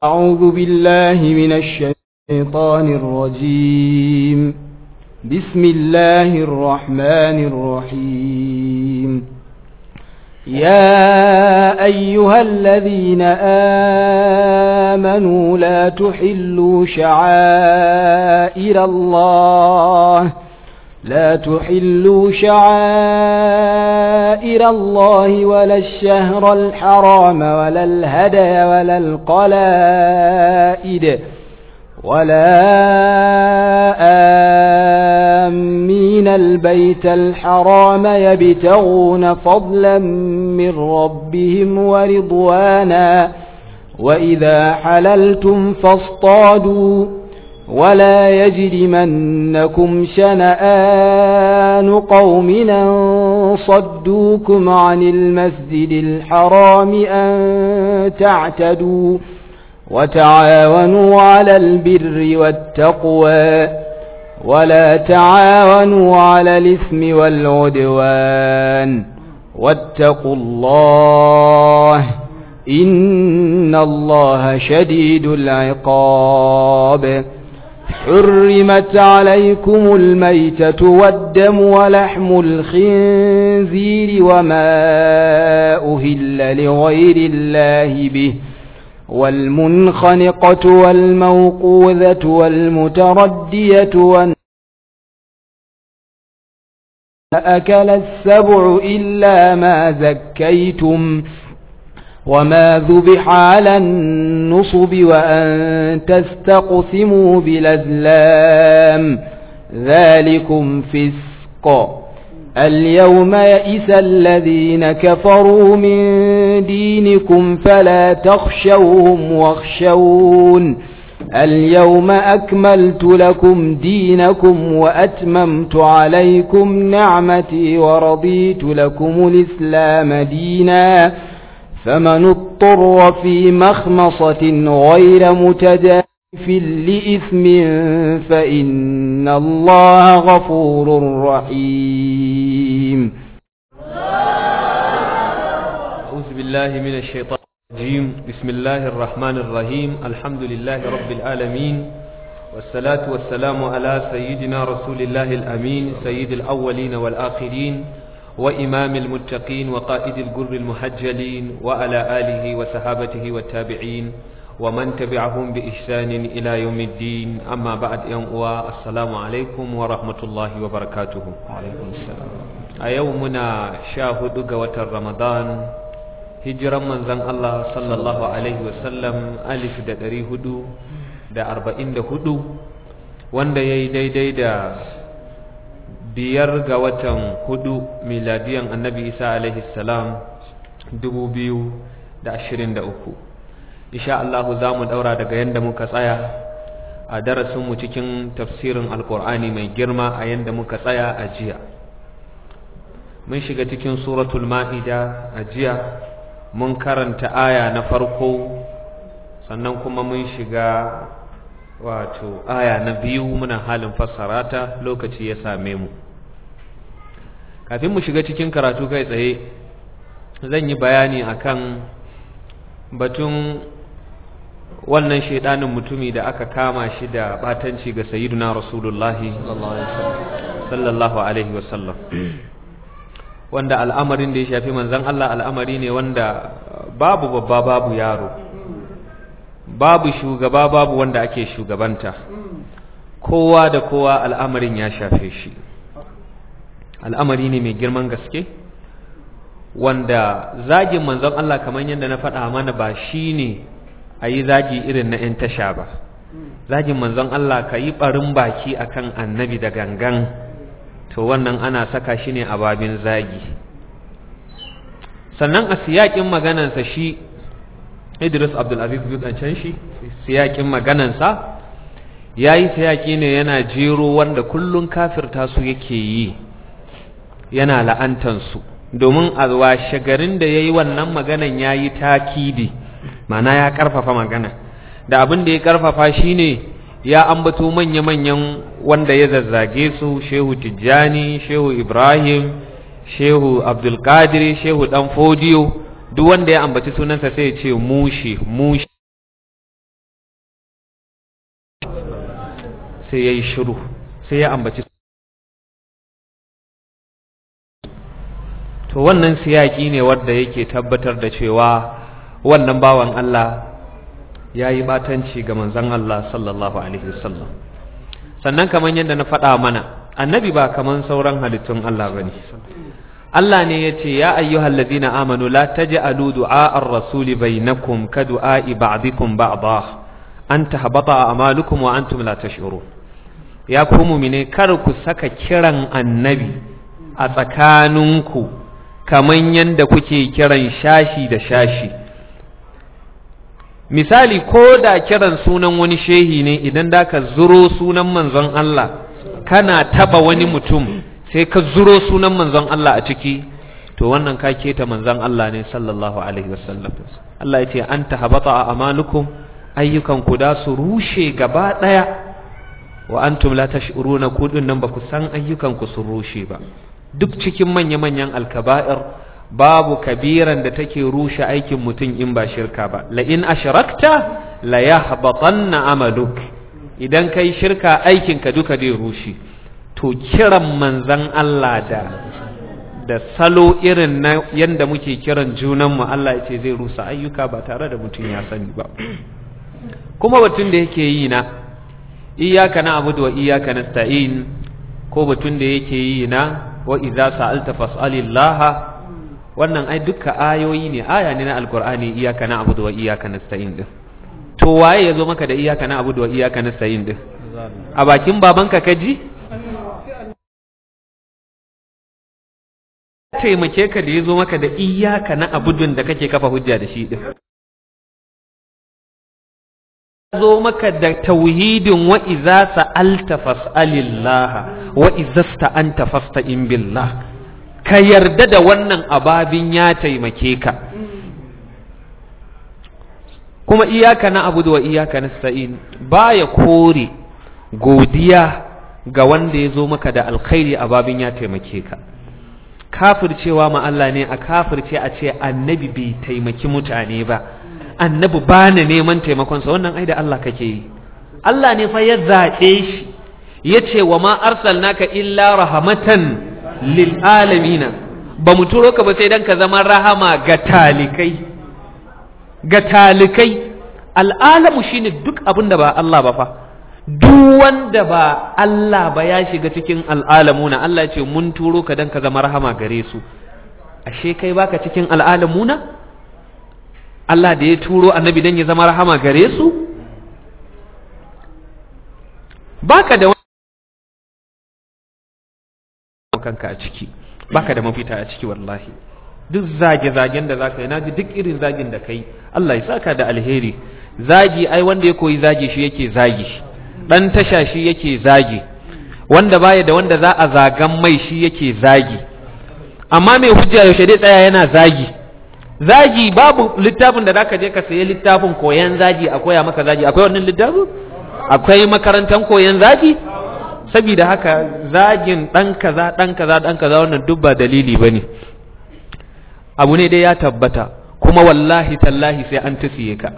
أعوذ بالله من الشيطان الرجيم بسم الله الرحمن الرحيم يا أيها الذين آمنوا لا تحلوا شعائر الله لا تحلوا شعائر الله ولا الشهر الحرام ولا الهدي ولا القلائد ولا آمين البيت الحرام يبتغون فضلا من ربهم ورضوانا وإذا حللتم فاصطادوا ولا يجرمنكم شنآن قوم أن صدوكم عن المسجد الحرام أن تعتدوا وتعاونوا على البر والتقوى ولا تعاونوا على الإثم والعدوان واتقوا الله إن الله شديد العقاب حرمت عليكم الميتة والدم ولحم الخنزير وما أهل لغير الله به والمنخنقة والموقوذة والمتردية والنار أكل السبع إلا ما زكيتم وما ذبح على النصب وأن تستقسموا بالأزلام ذلكم فسق اليوم يئس الذين كفروا من دينكم فلا تخشوهم واخشون اليوم أكملت لكم دينكم وأتممت عليكم نعمتي ورضيت لكم الإسلام ديناً فمن اضطر في مخمصة غير متجاف لإثم فإن الله غفور رحيم أعوذ بالله من الشيطان الرجيم بسم الله الرحمن الرحيم الحمد لله رب العالمين والصلاة والسلام على سيدنا رسول الله الأمين سيد الأولين والآخرين وإمام المتقين وقائد الجر المحجلين وعلى آله وصحابته والتابعين ومن تبعهم بإحسان إلى يوم الدين أما بعد يوم السلام عليكم ورحمة الله وبركاته وعليكم السلام أيومنا شاهد قوة رمضان هجرا من زن الله صلى الله عليه وسلم ألف دا دري هدو دا أربعين دا هدو وان دا يدي دي دا biyar ga watan hudu miladiyan annabi isa alaihi salam dubu biyu da ashirin da uku insha Allahu za mu daura daga yadda muka tsaya a darasinmu cikin tafsirin alkur'ani mai girma a yadda muka tsaya a jiya mun shiga cikin suratul ma'ida a jiya mun karanta aya na farko sannan kuma mun shiga wato aya na biyu muna halin fassara ta lokaci ya same mu kafin mu shiga cikin karatu kai tsaye zan yi bayani akan batun wannan shaidanin mutumi da aka kama shi da batanci ga sayyiduna rasulullahi sallallahu alaihi wasallam wanda al'amarin da ya shafi manzon Allah al'amari ne wanda babu babba babu yaro babu shugaba babu wanda ake shugabanta kowa da kowa al'amarin ya shafe shi al'amari ne mai girman gaske wanda zagin manzon Allah kamar yadda na faɗa mana ba shi ne a yi zagi irin na ‘yan tasha ba zagin manzon Allah ka yi ɓarin baki akan annabi da gangan to wannan ana saka shi ne a babin zagi sannan a siyaƙin maganansa shi Idris Abdulaziz Budancan shi siyakin maganansa ya yi siyaki ne yana jero wanda kullum kafirta su yake yi yana la'antansu domin a washe garin da ya yi wannan maganan ya yi takidi mana ya karfafa magana da abin da ya karfafa shi ne ya ambato manya-manyan wanda ya zazzage su shehu tijjani shehu ibrahim shehu abdulkadir shehu dan fodiyo duk wanda ya ambaci sunansa sai ya ce mushi mushi sai ya yi shiru sai ya ambaci to wannan siyaki ne wadda yake tabbatar da cewa wannan bawan Allah ya yi batanci ga manzon Allah sallallahu alaihi wasallam sannan kamar yadda na faɗa mana annabi ba kamar sauran halittun Allah bane Allah ne ya ce ya ayyuhal ladina amanu la taj'alu du'a ar-rasul bainakum ka du'a'i ba'dikum ba'dha an tahbata a'malukum wa antum la tash'urun ya ku mu'mine kar ku saka kiran annabi a tsakaninku kaman yanda kuke kiran shashi da shashi misali ko da kiran sunan wani shehi ne idan da ka zuro sunan manzon Allah kana taba wani mutum sai ka zuro sunan manzon Allah a ciki to wannan ka keta manzon Allah ne sallallahu alaihi wasallam Allah ya ce an tahabata a amalukum ayyukan ku da su rushe gaba daya wa antum la tash'uruna ku din nan ba ku san ayyukan ku sun rushe ba duk cikin manya-manyan alkaba'ir babu kabiran da take rushe aikin mutum in ba shirka ba la in ashrakta la yahbatanna amaluk idan kai shirka aikin ka duka zai rushe to kiran manzan Allah da da salo irin na yanda muke kiran junanmu Allah ya ce zai rusa ayyuka ba tare da mutum ya sani ba kuma batun da yake yi na iyyaka na'budu wa iyyaka nasta'in ko batun da yake yi na wa idza sa'alta fas'alillaha wannan ai duka ayoyi ne aya ne na alqur'ani iyyaka na'budu wa iyyaka nasta'in din to waye yazo maka da iyyaka na'budu wa iyyaka nasta'in din a bakin babanka kaji taimake ka da yazo maka da iyyaka na'budun da kake kafa hujja da shi din zo maka da tauhidin wa iza sa'alta fas'alillaha wa iza sta'anta fasta'in billah ka yarda da wannan ababin ya taimake ka kuma iyaka na abudu wa iyaka nasta'in baya kore godiya ga wanda ya zo maka da alkhairi ababin ya taimake ka kafircewa ma Allah ne a kafirce a ce annabi bai taimaki mutane ba annabi ba na neman taimakonsa wannan ai da Allah kake yi Allah ne fa ya zaɓe shi ya ce wa ma arsalnaka illa rahamatan lil alamina ba mu turo ka ba sai dan ka zama rahama ga talikai ga talikai al'alamu shine duk abin da ba Allah ba fa duk wanda ba Allah ba ya shiga cikin al'alamuna Allah ce mun turo ka dan ka zama rahama gare su ashe kai baka cikin al'alamuna Allah da ya turo annabi dan ya zama rahama gare su baka da kanka a ciki baka da mafita a ciki wallahi duk zage-zagen da zaka yi naji duk irin zagin da kai Allah ya saka da alheri zagi ai wanda ya koyi zagi shi yake zagi dan tasha shi yake zagi wanda baya da wanda za a zagan mai shi yake zagi amma mai hujja yaushe dai tsaya yana zagi zagi babu littafin da zaka je ka sayi littafin koyan zagi a koya maka zagi akwai wannan littafin akwai makarantar koyan zagi saboda haka zagin dan kaza dan kaza dan kaza wannan duk ba dalili bane abu ne dai ya tabbata kuma wallahi tallahi sai an tusiye ka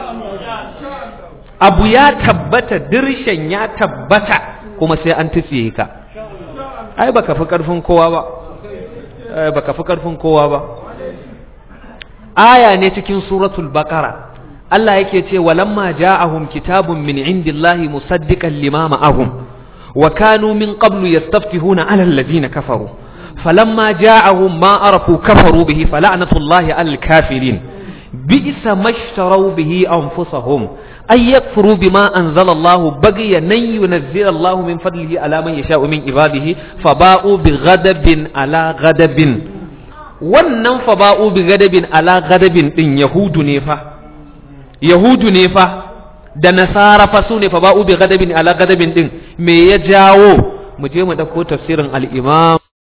abu ya tabbata dirshen ya tabbata kuma sai an tusiye ka ai baka fi karfin kowa ba baka fi karfin kowa ba aya ne cikin suratul baqara Allah yake ce walamma ja'ahum kitabun min indillahi musaddiqan lima ma'ahum wa kanu min qablu yastaftihuna 'ala alladhina kafaru falamma ja'ahum ma arafu kafaru bihi fala'natullahi 'alal kafirin bi'sa mashtaraw bihi anfusahum ay yakfuru bima anzala Allahu baghiya nan yunzila Allahu min fadlihi 'ala man yasha'u min ibadihi faba'u bighadabin 'ala ghadabin wannan fa ba'u bi gadabin ala gadabin din yahudu ne fa yahudu ne fa da nasara fa su ne fa ba'u bi gadabin ala gadabin din me ya jawo mu je mu dauko tafsirin al-imam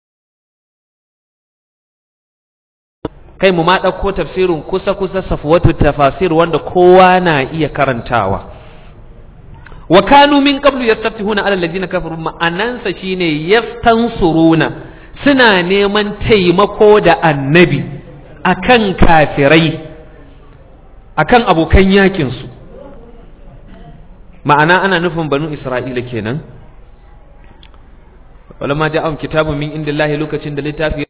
kai mu ma dauko tafsirin kusa kusa safwatu tafasir wanda kowa na iya karantawa wa kanu min qablu yastaftihuna ala alladhina kafaru ma'anansa shine yaftansuruna suna neman taimako da annabi akan kafirai akan abokan yakinsu ma'ana ana nufin banu isra'ila kenan walamma ja'ahum kitabun min indillahi lokacin da littafi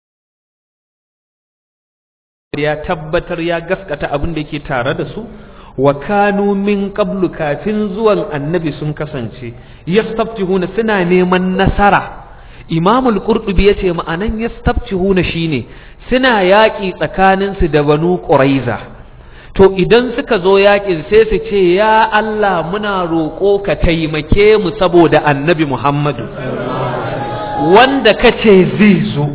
ya tabbatar ya gaskata abin da yake tare da su wa kanu min qablu kafin zuwan annabi sun kasance yastaftihuna suna neman nasara imamul qurtubi yace ma'anan yastaftihuna shine suna yaƙi tsakaninsu da banu quraiza to idan suka zo yaƙin sai su ce ya Allah muna roƙo ka taimake mu saboda annabi Muhammadu wanda kace zai zo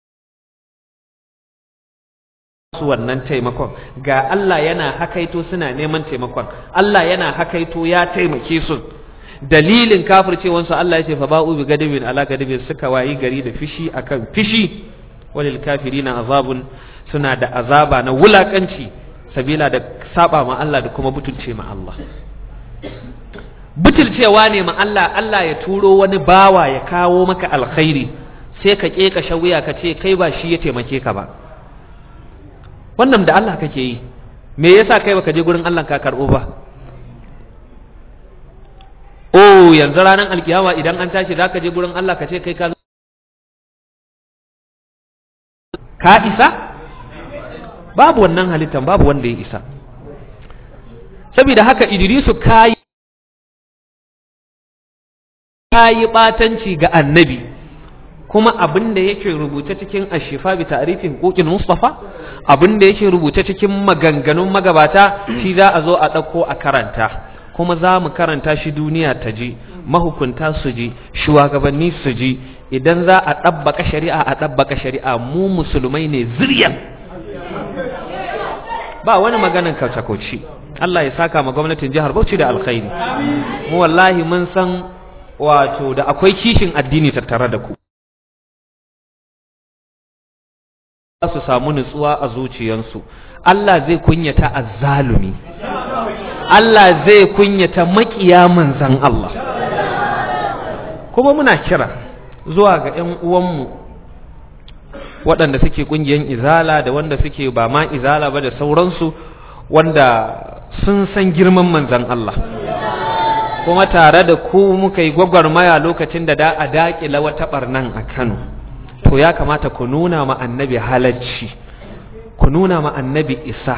su wannan taimakon ga Allah yana hakaito suna neman taimakon Allah yana hakaito ya taimake su dalilin kafircewansu Allah ya ce fa ba'u bi gadabin ala gadabin suka wayi gari da fishi akan fishi walil kafirina azabun suna da azaba na wulakanci sabila da saba ma Allah da kuma butulce ma Allah butulcewa ne ma Allah Allah ya turo wani bawa ya kawo maka alkhairi sai ka keka wuya ka ce kai ba shi ya taimake ka ba wannan da Allah kake yi me yasa kai baka je gurin Allah ka karbo ba oh yanzu ranar alkiyama idan an tashi zaka je gurin Allah ka ce kai ka ka isa babu wannan halittan babu wanda ya isa saboda haka Idrisu kayi kayi batanci ga annabi kuma abin da yake rubuce cikin ashifa bi ta'rifin huquqil mustafa abin da yake rubuce cikin maganganun magabata shi za a zo a ɗauko a karanta kuma za mu karanta shi duniya ta ji mahukunta su ji shugabanni su ji idan za a ɗabbaka shari'a a ɗabbaka shari'a mu musulmai ne ziryan ba wani maganan kauce-kauce Allah ya saka ma gwamnatin jihar Bauchi da alkhairi mu wallahi mun san wato da akwai kishin addini tattare da ku su samu nutsuwa a zuciyansu Allah zai kunyata azzalumi Allah zai kunyata makiya manzan Allah kuma muna kira zuwa ga ‘yan uwanmu waɗanda suke ƙungiyar izala da wanda suke ba ma izala ba da sauransu wanda sun san girman manzan Allah kuma tare da ku muka yi gwagwarmaya lokacin da da a daƙila wata ɓarnan a Kano to ya kamata ku nuna ma annabi halacci ku nuna ma annabi isa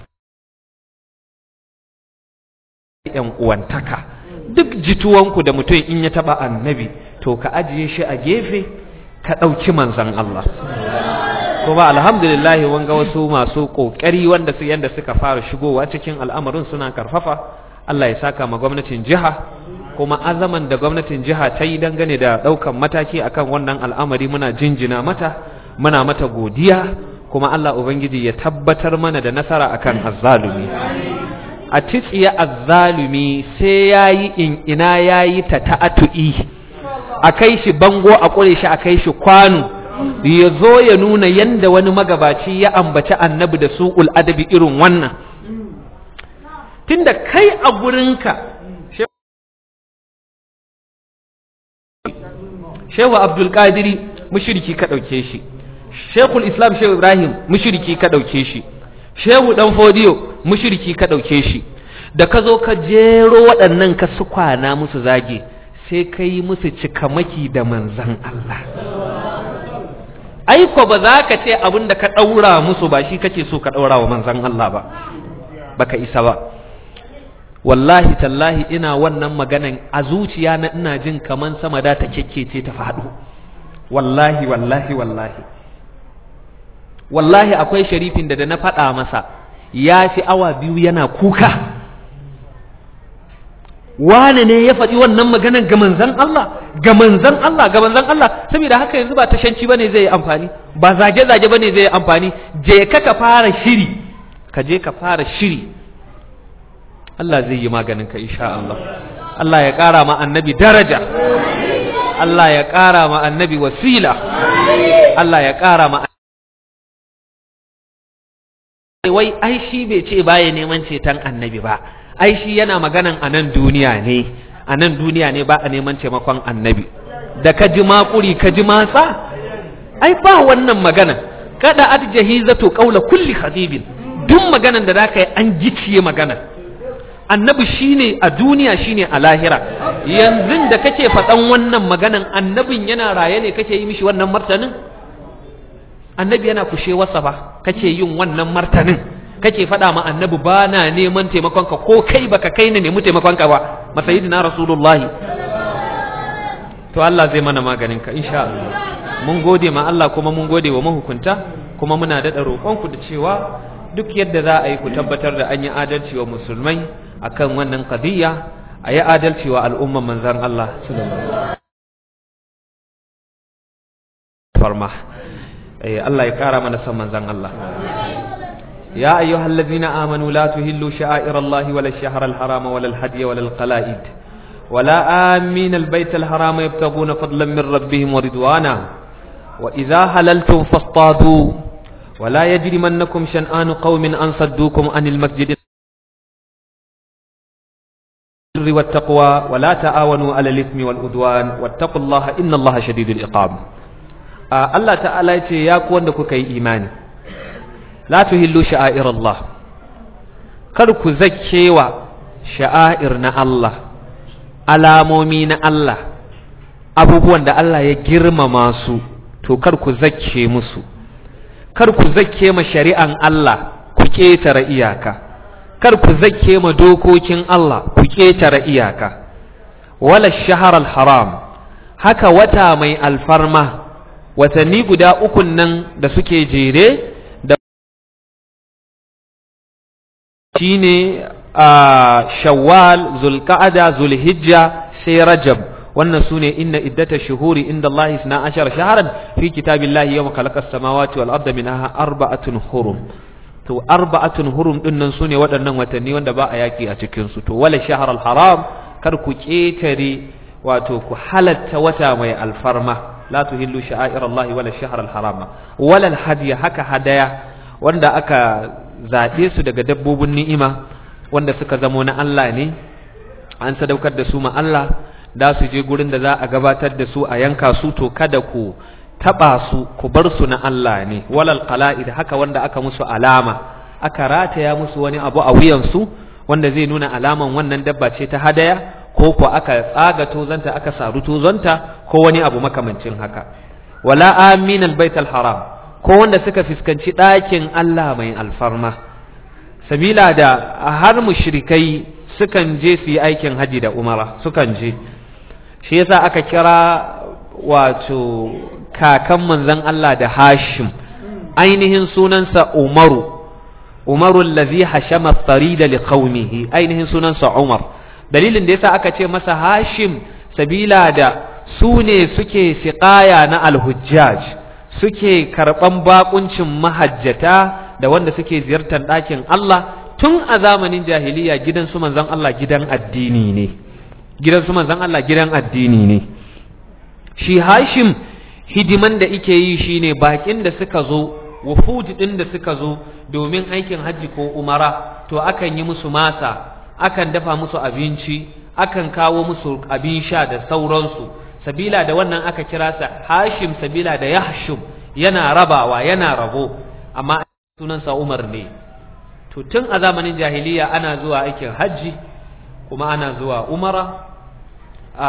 ‘yan uwantaka duk jituwanku da mutum in ya taɓa annabi to ka ajiye shi a gefe ka ɗauki manzan Allah kuma alhamdulillahi wanga wasu masu ƙoƙari wanda su yanda suka fara shigowa cikin al'amarin suna karfafa Allah ya saka ma gwamnatin jiha kuma azaman da gwamnatin jiha ta yi dangane da ɗaukan mataki akan wannan al'amari muna jinjina mata muna mata godiya kuma Allah Ubangiji ya tabbatar mana da nasara akan azzalumi a titsiya azzalumi sai ya yi in ina ya yi ta ta'atu'i a kai shi bango a ƙure shi a kai shi kwano ya zo ya nuna yanda wani magabaci ya ambaci annabi da su'ul adabi irin wannan tunda kai a gurinka shehu abdulkadiri mushriki ka ɗauke shi shekul islam shehu ibrahim mushriki ka ɗauke shi shehu ɗan fodiyo mushriki ka ɗauke shi da ka zo ka jero waɗannan ka su kwana musu zage sai ka yi musu cikamaki da manzan Allah aiko ba za ka ce abin da ka ɗaura musu ba shi kake so ka ɗaura wa manzan Allah ba baka isa ba wallahi tallahi ina wannan maganan a zuciya na ina jin kaman sama da ta kekkece ta faɗo wallahi wallahi wallahi wallahi akwai sharifin da da na faɗa masa ya fi awa biyu yana kuka wane ne ya faɗi wannan maganan ga manzan Allah ga manzan Allah ga manzan Allah saboda haka yanzu ba tashanci bane zai yi amfani ba zage-zage bane zai yi amfani je ka ka fara shiri ka je ka fara shiri Allah zai yi maganin ka insha Allah Allah ya ƙara ma annabi daraja Allah ya ƙara ma annabi wasila Allah ya ƙara ma wai ai shi bai ce baya neman ceton annabi ba ai shi yana maganan a nan duniya ne a nan duniya ne ba a neman taimakon annabi da ka ji makuri ka ji matsa ai ba wannan magana kada at jahizatu qawla kulli khatibin duk maganan da zaka yi an giciye magana annabi shine a duniya shine a lahira yanzu da kake faɗan wannan maganan annabin yana raye ne kake yi mishi wannan martanin annabi yana kushe wasa ba kake yin wannan martanin kake faɗa ma annabi ba na neman taimakonka ko kai baka kai na nemi taimakonka ba masayidina rasulullahi to Allah zai mana maganin ka insha Allah mun gode ma Allah kuma mun gode wa mahukunta kuma muna daɗa roƙonku da cewa duk yadda za a yi ku tabbatar da an yi adalci wa musulmai akan wannan qadiyya a yi adalci wa al'umman manzan Allah farma Allah ya kara mana san manzan Allah ya ayyuhal ladina amanu la tuhillu sha'air Allah wala ash-shahr al-harama wala al-hadiy wala al-qala'id wala amin al-bayt al-harama yabtaguna fadlan min rabbihim wa ridwana wa idha halaltum fastadu ولا يجرمنكم شنآن قوم أن صدوكم عن المسجد البر والتقوى ولا تعاونوا على الإثم والعدوان واتقوا الله إن الله شديد العقاب آه الله تعالى يا كون كي إيماني لا تهلوا شعائر الله كركو زكيوا شعائرنا الله alamomi na Allah abubuwan da Allah ya girmama su to kar ku zakke musu kar ku zakke ma shari'an Allah ku ƙetare iyaka kar ku zakke ma dokokin Allah ku ƙetare iyaka wala shahar haram haka wata mai alfarma watanni guda ukun nan da suke jere da shine a shawwal zulqa'ada zulhijja sai rajab wannan sune inna iddata shuhuri inda Allah isna ashara shaharan fi kitabillahi yawma khalaqa as-samawati wal arda minha arba'atun hurum to arba'atun hurum din nan sune waɗannan watanni wanda ba a yaki a cikin su to wala shahr al-haram kar ku ketare wato ku halatta wata mai alfarma la tuhillu sha'air Allah wala shahr al-haram wala al-hadiy haka hadaya wanda aka zabe su daga dabbobin ni'ima wanda suka zamo na Allah ne an sadaukar da su ma Allah da su je gurin da za a gabatar da su a yanka su to kada ku taba su ku bar su na Allah ne walal qala'id haka wanda aka musu alama aka rataya musu wani abu a wuyan su wanda zai nuna alaman wannan dabba ce ta hadaya ko ko aka tsaga tozanta aka saru tozanta ko wani abu makamancin haka wala aminal baitul haram ko wanda suka fuskanci ɗakin Allah mai alfarma sabila da har mushrikai sukan je su yi aikin haji da umara sukan je shi yasa aka kira wato kakan manzon Allah da Hashim ainihin sunansa Umaru Umaru allazi hashama farida li qaumihi ainihin sunansa Umar dalilin da yasa aka ce masa Hashim sabila da su ne suke siqaya na alhujjaj suke karban bakuncin mahajjata da wanda suke ziyartar ɗakin Allah tun a zamanin jahiliya gidan su manzon Allah gidan addini ne gidan su manzon Allah gidan addini ne shi Hashim hidiman da ike yi shine bakin da suka zo wufud din da suka zo domin aikin hajji ko umara to akan yi musu masa akan dafa musu abinci akan kawo musu abin sha da sauransu sabila da wannan aka kira sa Hashim sabila da Yahshum yana rabawa yana rabo amma sunansa Umar ne to tun a zamanin jahiliya ana zuwa aikin hajji kuma ana zuwa umara a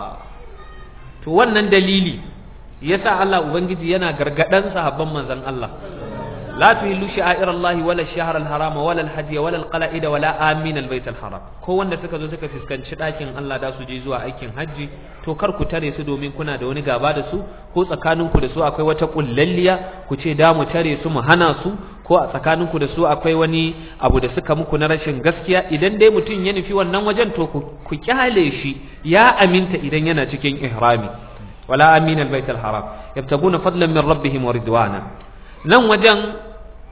to wannan dalili yasa Allah ubangiji yana gargadan sahabban manzon Allah la tuhillu sha'air Allah wala shahr al-haram wala al-hajj wala al-qala'id wala amin al-bayt al-haram ko wanda suka zo suka fuskanci dakin Allah da su je zuwa aikin hajji to kar ku tare su domin kuna da wani gaba da su ko tsakaninku da su akwai wata kullalliya ku ce da mu tare su mu hana su ko a tsakaninku da su akwai wani abu da suka muku na rashin gaskiya idan dai mutum ya nufi wannan wajen to ku kyale shi ya aminta idan yana cikin ihrami wala amin albayt alharam yabtaguna fadlan min rabbihim wa ridwana nan wajen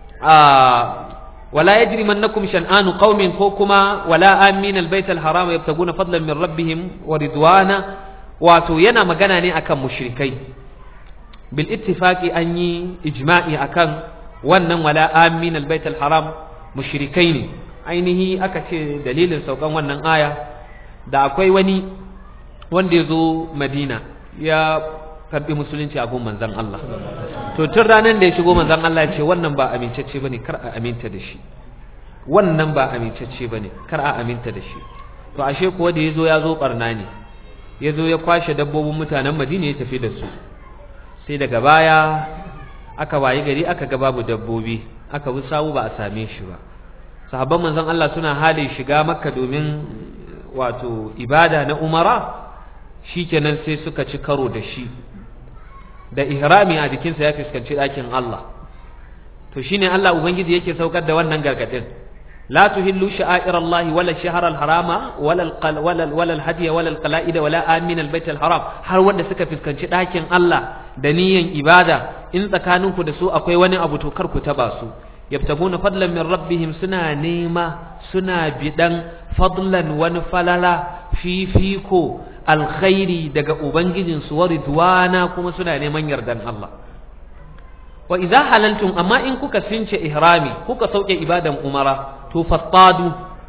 wala yajrimannakum shan'anu qaumin ko kuma wala amin albayt alharam yabtaguna fadlan min rabbihim wa ridwana wato yana magana ne akan mushrikai bil ittifaqi an yi ijma'i akan wannan wala amin albayt alharam mushrikai ne ainihi aka ce dalilin saukan wannan aya da akwai wani wanda ya zo madina ya karbi musulunci a gun manzon Allah to tun ranar da ya shigo manzon Allah ya ce wannan ba amincacce bane kar a aminta da shi wannan ba amincacce bane kar a aminta da shi to ashe kuwa da yazo ya zo barna ne yazo ya kwashe dabbobin mutanen Madina ya tafi da su sai daga baya aka wayi gari aka ga babu dabbobi aka bi sawu ba a same shi ba sahabban manzon Allah suna halin shiga makka domin wato ibada na umara shikenan sai suka ci karo da shi da ihrami a jikinsa ya fuskanci ɗakin Allah to shine Allah ubangiji yake saukar da wannan gargadin la tuhillu sha'air Allah wala shahr al-harama wala wala wala al-hadiy wala al-qala'id wala amin al-bayt al-haram har wanda suka fuskanci ɗakin Allah da niyan ibada in tsakaninku da su akwai wani abu to kar ku taba su yabtaguna fadlan min rabbihim suna nema suna bidan fadlan wani falala fifiko alkhairi daga ubangijinsu wa ridwana kuma suna neman yardan Allah wa idza halaltum amma in kuka since ihrami kuka sauke ibadan umara to fastadu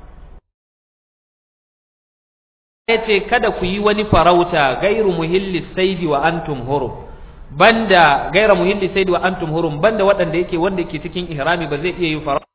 yace kada ku yi wani farauta gairu muhilli saidi wa antum hurum banda gaira muhilli saidi wa antum hurum banda waɗanda yake wanda yake cikin ihrami ba zai iya yin farauta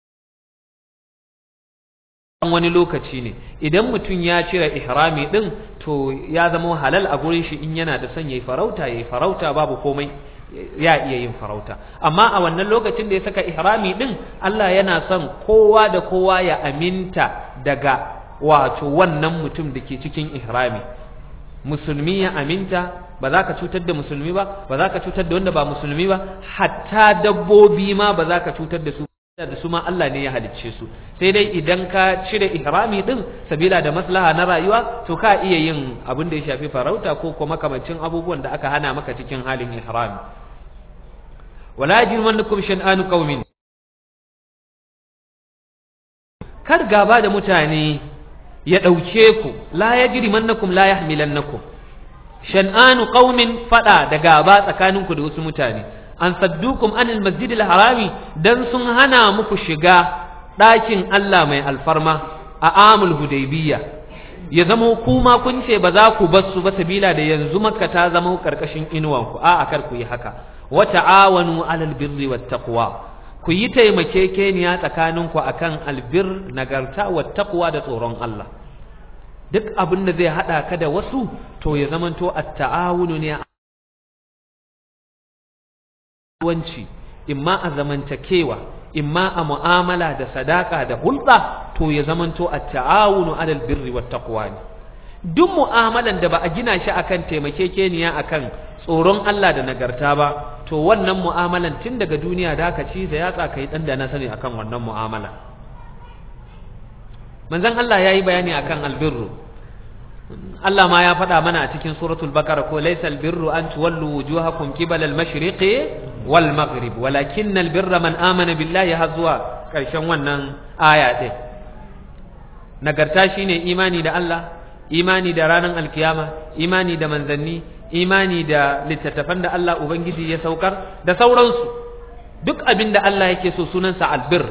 wani lokaci ne idan mutum ya cire ihrami din to ya zama halal a gurin shi in yana da son yayi farauta yayi farauta babu komai ya iya yin farauta amma a wannan lokacin da ya saka ihrami din Allah yana son kowa da kowa ya aminta daga wato wannan mutum da ke cikin ihrami musulmi ya aminta ba za ka cutar da musulmi ba ba za ka cutar da wanda ba musulmi ba hatta dabbobi ma ba za ka cutar da su da su ma Allah ne ya halicce su sai dai idan ka cire ihrami din sabila da maslaha na rayuwa to ka iya yin abin da ya shafi farauta ko kuma kamancin abubuwan da aka hana maka cikin halin ihrami wala yajrimannakum shan'anu qaumin kar gaba da mutane ya dauke ku la yajrimannakum la yahmilannakum shan'anu qaumin fada da gaba tsakaninku da wasu mutane an saddukum anil masjidil harami dan sun hana muku shiga ɗakin Allah mai alfarma a amul hudaybiyya ya zama kuma kun ce ba za ku bar su ba sabila da yanzu makka ta zama karkashin inuwan ku a akar ku yi haka wa ta'awanu alal birri wat taqwa ku yi taimakekeniya tsakanin ku akan albir nagarta wat taqwa da tsoron Allah duk abin da zai hada ka da wasu to ya zamanto at-ta'awunu ne wanci imma a zamantakewa imma a mu'amala da sadaka da hulɗa to ya zamanto a ta'awunu alal birri wat taqwa ne duk mu'amalan da ba a gina shi akan taimakekeniya akan tsoron Allah da nagarta ba to wannan mu'amalan tun daga duniya da ka ci da yatsa kai dan da na sani akan wannan mu'amala manzon Allah yayi bayani akan albirru Allah ma ya faɗa mana a cikin suratul baqara ko laysa albirru an tuwallu wujuhakum qibala al-mashriqi wal maghrib walakin albirra man amana billahi har zuwa ƙarshen wannan aya ɗin nagarta shine imani da Allah imani da ranar alkiyama imani da manzanni imani da littattafan da Allah ubangiji ya saukar da sauransu duk abin da Allah yake so sunansa albir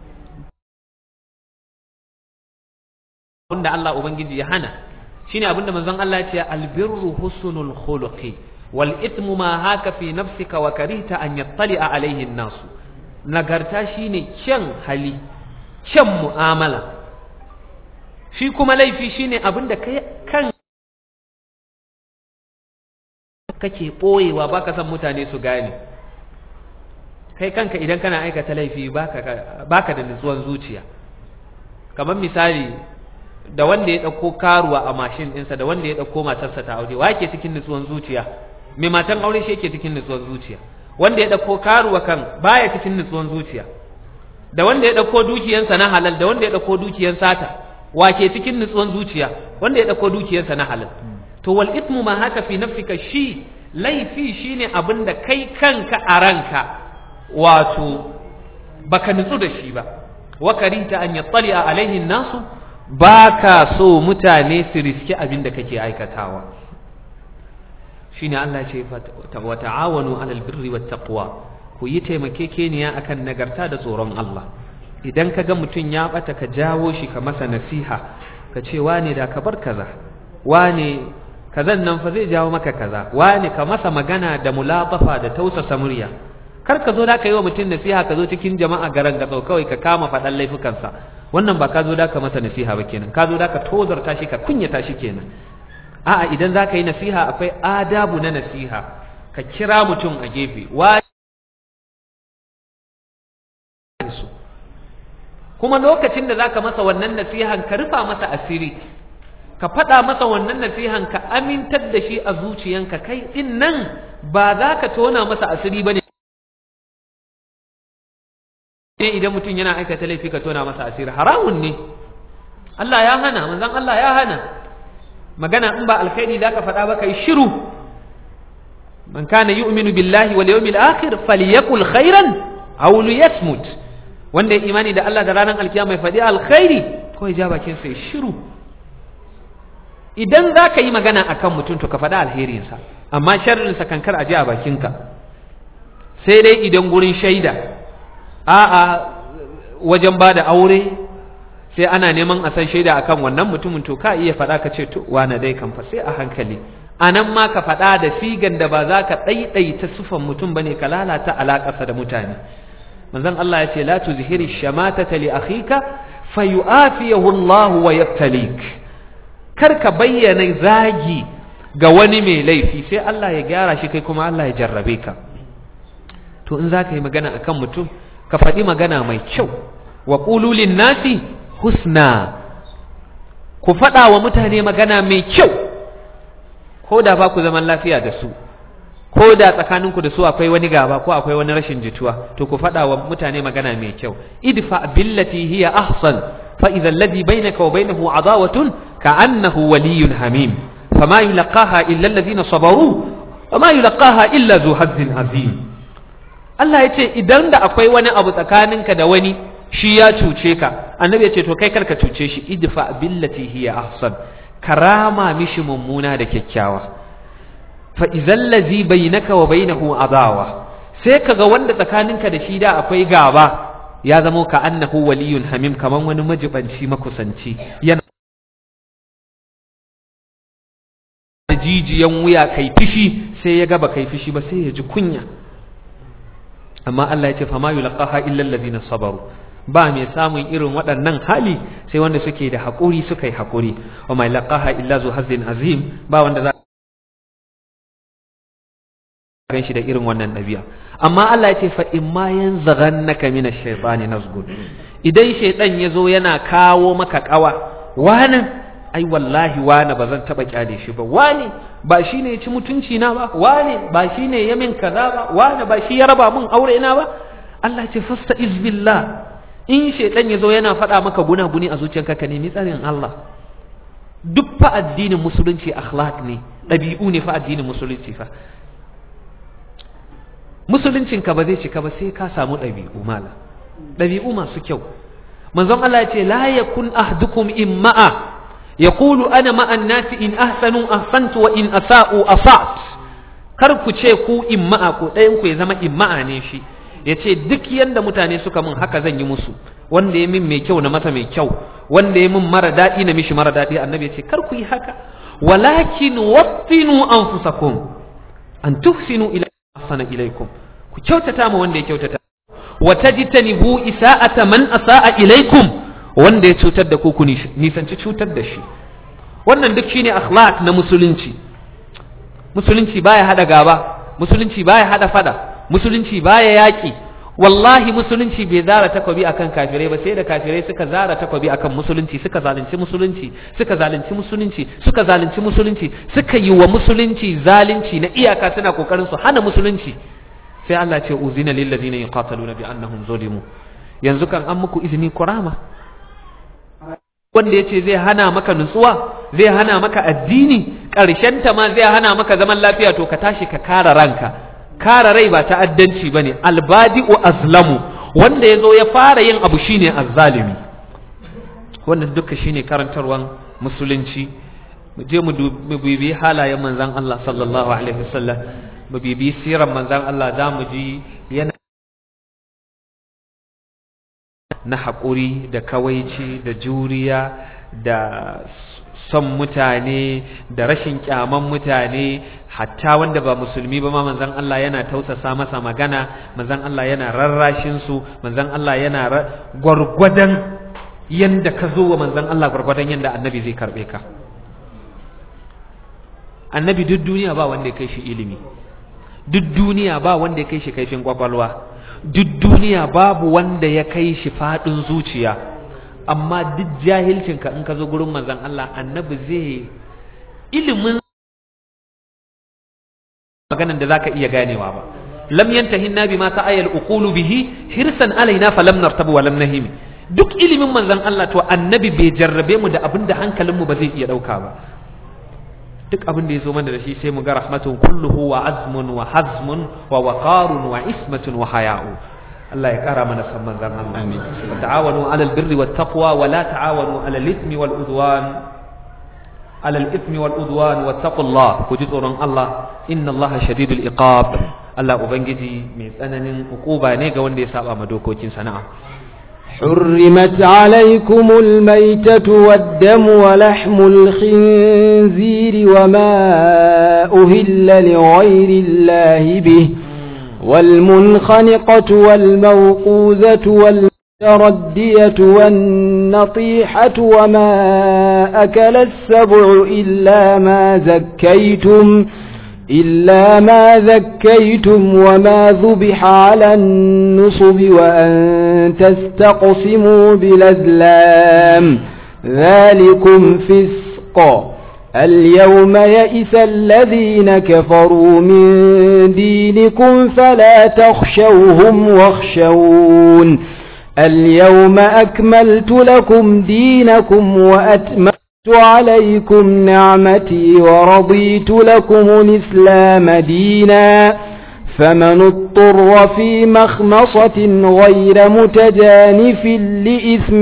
wanda Allah ubangiji ya hana shine abinda manzon Allah ya ce albirru husnul khuluqi wal ithmu ma haka fi nafsika wa karihta an yattali'a alaihi nasu nagarta shine kyan hali kyan mu'amala shi kuma laifi shine abinda kai kan kake boyewa baka san mutane su gane kai kanka idan kana aikata laifi baka baka da nutsuwan zuciya kamar misali da wanda ya ɗauko karuwa a mashin ɗinsa da wanda ya ɗauko matarsa ta aure wa ke cikin nutsuwan zuciya mai matan aure shi yake cikin nutsuwan zuciya wanda ya ɗauko karuwa kan baya cikin nutsuwan zuciya da wanda ya ɗauko dukiyansa na halal da wanda ya ɗauko dukiyan sata wa ke cikin nutsuwan zuciya wanda ya ɗauko dukiyansa na halal to wal ithmu ma haka fi nafsika shi laifi shine abin da kai kanka a ranka wato baka nutsu da shi ba wa karita an yattali alaihi nasu ba ka so mutane su riski abin da kake aikatawa shi ne Allah ce wa ta'awanu alal birri wat taqwa ku yi taimakekeniya akan nagarta da tsoron Allah idan ka ga mutum ya bata ka jawo shi ka masa nasiha ka ce wane da ka bar kaza wane kazan nan fa zai jawo maka kaza wane ka masa magana da mulatafa da tausasa murya kar ka zo da ka yi wa mutum nasiha ka zo cikin jama'a garan gatsau kawai ka kama faɗan laifukansa wannan ba ka zo da ka masa nasiha ba kenan ka zo da ka tozarta shi ka kunyata shi kenan a'a idan za ka yi nasiha akwai adabu na nasiha ka kira mutum a gefe wa kuma lokacin da zaka masa wannan nasihan ka rufa masa asiri ka faɗa masa wannan nasihan ka amintar da shi a zuciyanka kai din nan ba za ka tona masa asiri bane ne idan mutum yana aikata laifi ka tona masa asiri haramun ne Allah ya hana manzon Allah ya hana magana in ba alkhairi zaka faɗa ba kai shiru man kana yu'minu billahi wal yawmil akhir falyakul khairan aw liyasmut wanda ya imani da Allah da ranar alkiyama ya faɗi alkhairi ko ya ja bakin sai shiru idan za ka yi magana akan mutum to ka faɗi alherinsa amma sharrinsa kankar a ji a bakinka sai dai idan gurin shaida a'a wajen ba da aure sai ana neman a san shaida akan wannan mutumin to ka iya faɗa ka ce to wane dai kan fa sai a hankali a nan ma ka faɗa da sigan da ba za ka ɗaiɗaita sufan mutum bane ka lalata alaƙarsa da mutane manzon Allah ya ce la tuzhiri shamatata li akhika fayu'afiyahu Allah wa yabtalik kar ka bayyana zagi ga wani mai laifi sai Allah ya gyara shi kai kuma Allah ya jarrabe ka to in za ka yi magana akan mutum ka faɗi magana mai kyau wa qulu nasi husna ku faɗa wa mutane magana mai kyau ko da ba ku zaman lafiya da su ko da tsakaninku da su akwai wani gaba ko akwai wani rashin jituwa to ku faɗa wa mutane magana mai kyau idfa billati hiya ahsan fa idza alladhi bainaka wa bainahu adawatun ka'annahu waliyyun hamim fama yulqaha illa alladhina sabaru wama yulqaha illa zu hazzin azim Allah ya ce idan da akwai wani abu tsakaninka da wani shi ya cuce ka annabi ya ce to kai karka cuce shi idfa billati hiya ahsan karama mishi mummuna da kyakkyawa fa'izan lazi bai naka wa bai adawa sai kaga wanda tsakaninka da shi da akwai gaba ya zamo ka annahu waliyun hamim kaman wani majibanci makusanci yana da jijiyan wuya kai fishi sai ya gaba kai fishi ba sai ya ji kunya amma Allah ya ce fama yulqaha illa allazina sabaru ba mai samun irin waɗannan hali sai wanda suke da haƙuri suka yi haƙuri wa mai laqaha illa zu hazin azim ba wanda za gan shi da irin wannan ɗabi'a amma Allah ya ce fa in ma yanzaghannaka min ash-shaytani nazgun idan shaytan yazo yana kawo maka kawa wani ai wallahi wani ba zan taba kyale shi ba wani ba shine ya ci mutunci na ba wani ba shine ya min kaza ba wani ba shi ya raba min aure na ba Allah ya ce fasta'iz billah in shaytan yazo yana faɗa maka guna-guni a zuciyarka ka nemi tsarin Allah duk fa addinin musulunci akhlaq ne ɗabi'u ne fa addinin musulunci fa musuluncinka ba zai cika ba sai ka samu ɗabi'u mala ɗabi'u masu kyau manzon Allah ya ce la yakun ahdukum imma'a yaqulu ana ma'an nasi in ahsanu ahsantu wa in asa'u asat kar ku ce ku imma'a ko ɗayan ku ya zama imma'a ne shi ya ce duk yanda mutane suka mun haka zan yi musu wanda ya min mai kyau na masa mai kyau wanda ya min mara daɗi na mishi mara daɗi annabi ya ce kar ku yi haka walakin wattinu anfusakum an tuhsinu ila ahsana ilaikum ku kyautata ma wanda ya kyautata wa tajtanibu isa'ata man asa'a ilaikum wanda ya cutar da ku ku nisanci cutar da shi wannan duk shine akhlaq na musulunci musulunci baya hada gaba musulunci baya hada fada musulunci baya yaki wallahi musulunci bai zara takobi akan kafirai ba sai da kafirai suka zara takobi akan musulunci suka zalunci musulunci suka zalunci musulunci suka zalunci musulunci suka yi wa musulunci zalunci na iyaka suna kokarin su hana musulunci sai Allah ce uzina lil ladina yuqataluna bi annahum zulimu yanzu kan an muku izini kurama wanda yace zai hana maka nutsuwa zai hana maka addini karshen ta ma zai hana maka zaman lafiya to ka tashi ka kare ranka kare rai ba ta'addanci bane albadi'u azlamu wanda yazo ya fara yin abu shine azzalimi wannan duka shine karantarwan musulunci mu je mu bibi halayen manzon Allah sallallahu alaihi wasallam mu bibi siran manzon Allah za mu ji yana na haƙuri da kawaici da juriya da son mutane da rashin kyaman mutane hatta wanda ba musulmi ba ma manzon Allah yana tausasa masa magana manzon Allah yana rarrashin su manzon Allah yana gwargwadon yanda ka zo wa manzon Allah gwargwadon yanda annabi zai karbe ka annabi duk duniya ba wanda ya kai shi ilimi duk duniya ba wanda ya kai shi kaifin kwakwalwa duk duniya babu wanda ya kai shi faɗin zuciya amma duk jahilcinka in ka zo gurin manzon Allah annabi zai ilimin maganan da zaka iya ganewa ba lam yantahi nabi ma ta'ayal uqulu bihi hirsan alaina falam nartabu wa lam nahim duk ilimin manzon Allah to annabi bai jarrabe mu da abinda hankalinmu ba zai iya dauka ba duk abin da ya zo mana da shi sai mu ga rahmatun kulluhu wa azmun wa hazmun wa waqarun wa ismatun wa haya'u Allah ya kara mana san manzon Allah amin wa ta'awanu 'alal birri wat taqwa wa la ta'awanu 'alal ithmi wal udwan 'alal ithmi wal udwan wattaqullah ku ji tsoron Allah inna Allah shadidul iqab Allah ubangiji mai tsananin hukuba ne ga wanda ya saba ma dokokin sana'a حرمت عليكم الميتة والدم ولحم الخنزير وما أهل لغير الله به والمنخنقة والموقوذة والمتردية والنطيحة وما أكل السبع إلا ما زكيتم إلا ما ذكيتم وما ذبح على النصب وأن تستقسموا بالأزلام ذلكم فسق اليوم يئس الذين كفروا من دينكم فلا تخشوهم واخشون اليوم أكملت لكم دينكم وأتممت عليكم نعمتي ورضيت لكم الإسلام دينا فمن اضطر في مخمصة غير متجانف لإثم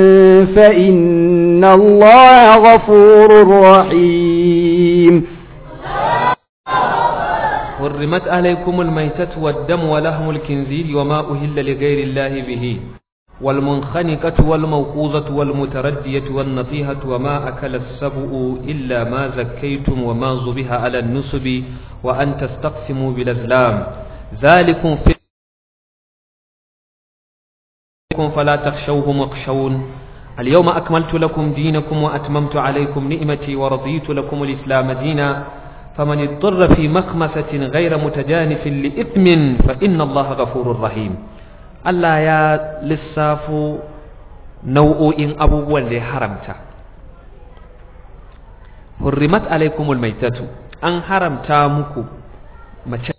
فإن الله غفور رحيم حرمت عليكم الميتة والدم ولحم الكنزير وما أهل لغير الله به والمنخنقة والموقوذة والمتردية والنطيهة وما أكل السبع إلا ما زكيتم وما ذبح على النصب وأن تستقسموا بالأزلام ذلكم في فلا تخشوهم واخشون اليوم أكملت لكم دينكم وأتممت عليكم نعمتي ورضيت لكم الإسلام دينا فمن اضطر في مخمسة غير متجانف لإثم فإن الله غفور رحيم Allah ya lissafo nau'o'in abubuwan da ya haramta. Hurrimat alaikumul maitatu an haramta muku mace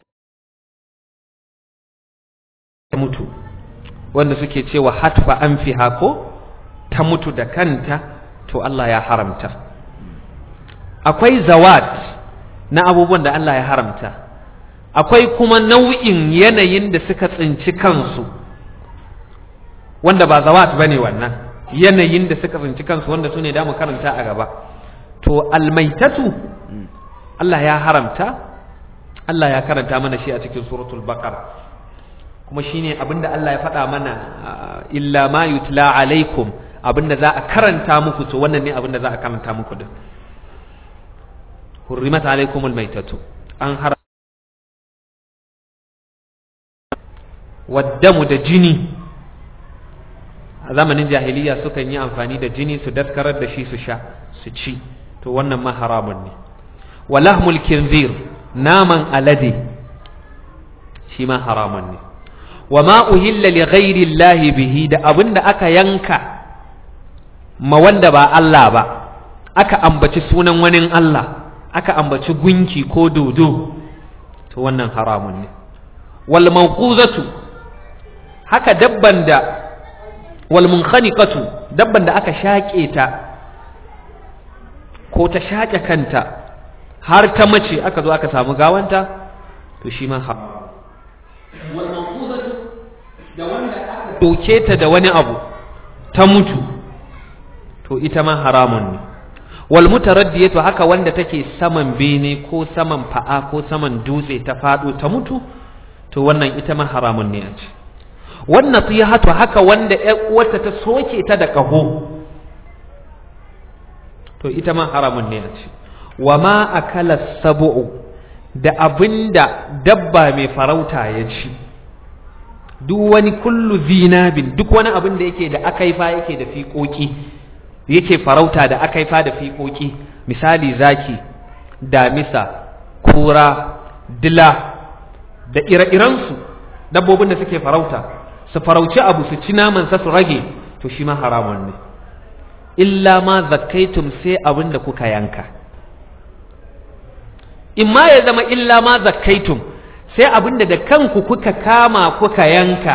ta mutu wanda suke cewa hatfa an fi hako ta mutu da kanta to Allah ya haramta. Akwai zawat na abubuwan da Allah ya haramta. Akwai kuma nau'in yanayin da suka tsinci kansu. wanda ba zawat bane wannan yanayin da suka tsinci kansu wanda su ne da mu karanta a gaba to almaitatu Allah ya haramta Allah ya karanta mana shi a cikin suratul baqara kuma shine abinda Allah ya faɗa mana illa ma yutla alaikum abinda za a karanta muku to wannan ne abinda za a karanta muku din hurrimat alaikum almaitatu an haramta waddamu da jini a zamanin jahiliya sukan yi amfani da jini su daskarar da shi su sha su ci to wannan ma haramun ne walahmul kinzir naman alade shi ma haramun ne wa ma uhilla li ghairi llahi bihi da abinda aka yanka ma wanda ba Allah ba aka ambaci sunan wani Allah aka ambaci gunki ko dodo to wannan haramun ne wal mawquzatu haka dabban da wal munkhaniqatu dabban da aka shaƙe ta ko ta shaƙe kanta har ta mace aka zo aka samu gawanta to shi ma ha wal mawquzatu da wanda aka doke ta da wani abu ta mutu to ita ma haramun ne wal mutaraddiyatu haka wanda take saman bene ko saman fa'a ko saman dutse ta fado ta mutu to wannan ita ma haramun ne a ce wannan tiyahatu haka wanda ƴar uwarta ta soke ta da kaho to ita ma haramun ne a ci wa ma akala sabu'u da abinda dabba mai farauta ya ci duk wani kullu zinabin duk wani abin da yake da akaifa yake da fiƙoƙi yake farauta da akaifa da fiƙoƙi misali zaki damisa kura dila da ire-irensu dabbobin da suke farauta su farauci abu su ci namansa su rage to shi ma haramun ne illa ma zakkaitum sai abin da kuka yanka in ma ya zama illa ma zakkaitum sai abin da da kanku kuka kama kuka yanka